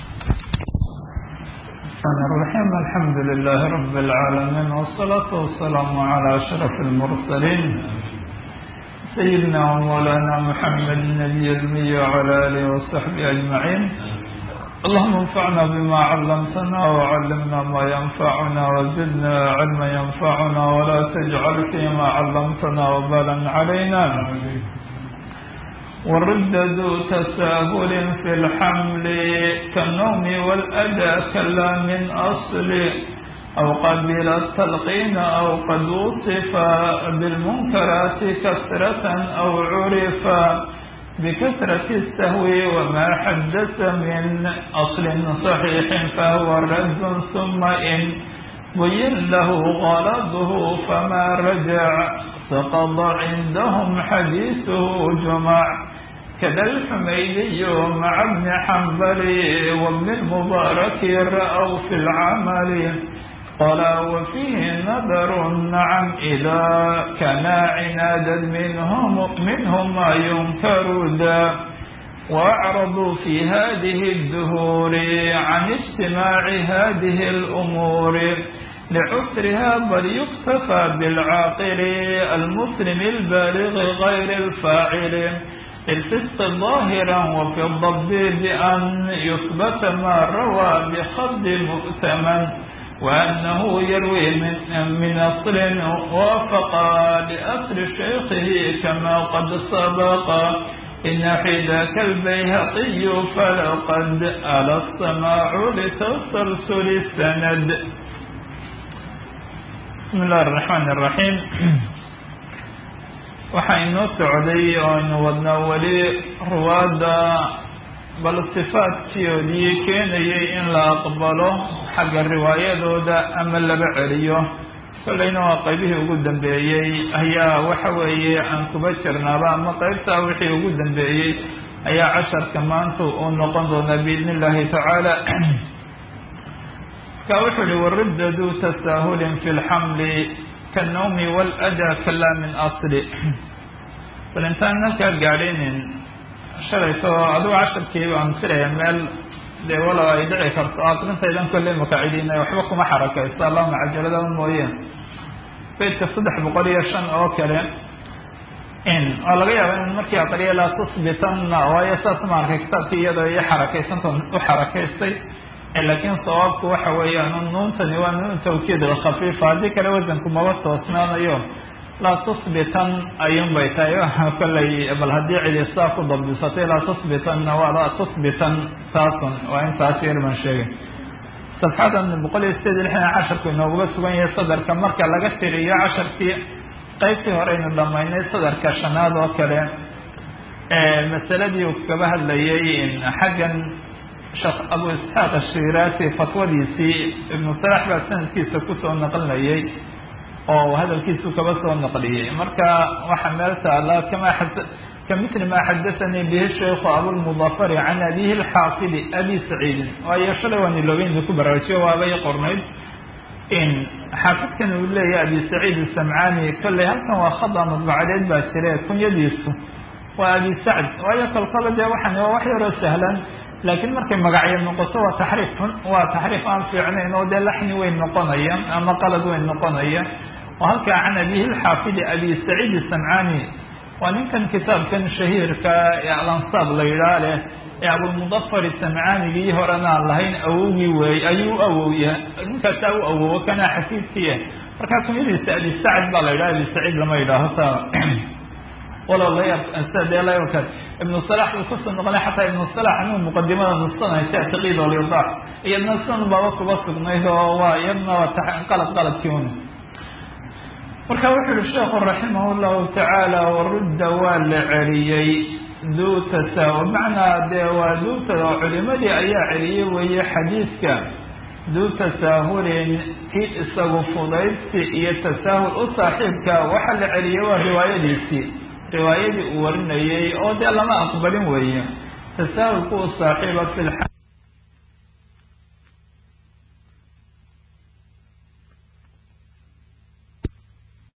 الرحمن الرحيم الحمد لله رب العالمين والصلاة والسلام على أشرف المرسلين سيدنا ومولانا محمد النبي المي وعلى آله وصحبه أجمعين اللهم انفعنا بما علمتنا وعلمنا ما ينفعنا وزدنا علما ينفعنا ولا تجعل فيما علمتنا وبالا علينا والرد ذو تساهل في الحمل كالنوم والأدى كلا من أصل أو قبل التلقين أو قد وصف بالمنكرات كثرة أو عرف بكثرة السهو وما حدث من أصل صحيح فهو رد ثم إن بين له غرضه فما رجع سقط عندهم حديثه جمع كذا الحميدي مع ابن حنبل وابن المبارك رأوا في العمل قال وفيه نذر نعم إذا كان عنادا منهم منهم ما ينكر ذا وأعرضوا في هذه الدهور عن اجتماع هذه الأمور لعسرها بل يكتفى بالعاقل المسلم البالغ غير الفاعل الفسق ظاهرا وفي الضب بأن يثبت ما روى بخد مؤتمن وأنه يروي من, من أصل وافق لأصل شيخه كما قد سبق إن حذاك البيهقي فلقد ألا السماع لتسلسل السند بسم الله الرحمن الرحيم waxaa inoo socday oo aynu wadnaa weli ruwaadda bal sifaadkoodii keenayay in la aqbalo xagga riwaayadooda ama laba celiyo kollayna waa qaybihii ugu dambeeyey ayaa waxa weeye aan kuba jirnaaba ama qaybtaa wixii ugu dambeeyey ayaa casharka maanta uu noqon doonaa biidni illaahi tacaala marka wuxuu ihi waridda duu tasaahulin fi lxamli kanawmi waladaa kalaa min asli bal intaan halkaa gaadhaynin shalayto adigu casharkii baan filaya meel dee walow ay dhici karto aqrintaydan kolley makacidiina waxba kuma xarakaysto allahuma cajaladaba mooye beydka saddex boqol iyo shan oo kale in oo laga yaaba in markii aqriya laa tusbitanna waayo saas ma arkay kitaabkii iyadoo iyo xarakaysanta u xarakaystay laakiin sawaabku waxa weeyaan nuuntani waa nuun tawkiid alkhafiifa haddii kale wasanku maba toosnaanayo laa tusbitan ayuun bay tahay kolley bal haddii cidi saa ku dabdisatay laa tusbitanna waa laa tusbitan taasun waa intaas yar baan sheegay safxadan boqol iyo sideed iyo lixdan casharku inooguba sugan yahay sadarka marka laga tiriyo casharkii qaybtii hore aynu dhamaynay sadarka shanaad oo kale masaladii uu kaba hadlayay xaggan sheekh abu isxaaq ashiraasi fatwadiisii ibnu salax baa sanadkiisa kusoo naqlinayay oo hadalkiisu kaba soo naqliyey marka waxaa meel taala kama kamithli ma xadathanii bihi shaykhu abulmudafari can abihi alxaafidi abi saciidin waayo shalay waan iloobeyn ku baraarujiyo waabay qornayd in xaafidkan uu leeyahay abi saciid isamcaani kolley halkan waa khada madbacadeed baa jire kunyadiisu waa abi sacd waayo kolkaba dee waxaan waa wax yaroo sahlan laakiin markay magacyo noqoto waa taxriif xun waa taxriif aan fiicnayn oo dee laxni weyn noqonaya ama qalad weyn noqonaya oo halkaa can abihi lxaafidi abi saciid isamcaani waa ninkan kitaabkan shahiirka ee alansaab la yidhaah leh ee abulmudafar isamcaanigii horena aan lahayn awowgii weey ayuu u awowya ninkaasaa u awowo kana xafiidkiya markaa kunyadiisa abi sacd baa la yidhaha abi saciid lama yidhaaho taa walow layadka ibnu salax buu kusoo noqonay xataa ibnu salax inuu muqadimada nusanahay tactiqiid olyadax iyadna sidan baaba kuba sugnayd oo waa iyadna waa qalad qaladkii un marka wuxuu yihi sheekhu raximah llahu tacaala warudda waa la celiyey duu tasaahul macnaa dee waa duuta oo culimadii ayaa celiyey weeye xadiidka duu tasaahulin kii isagu fudaydsi iyo tasaahul u saaxiibka waxa la celiyey waa riwaayadiisii riwaayadii uu warinayey oo dee lama aqbalin weeye tasaahulku u saaxiiba fi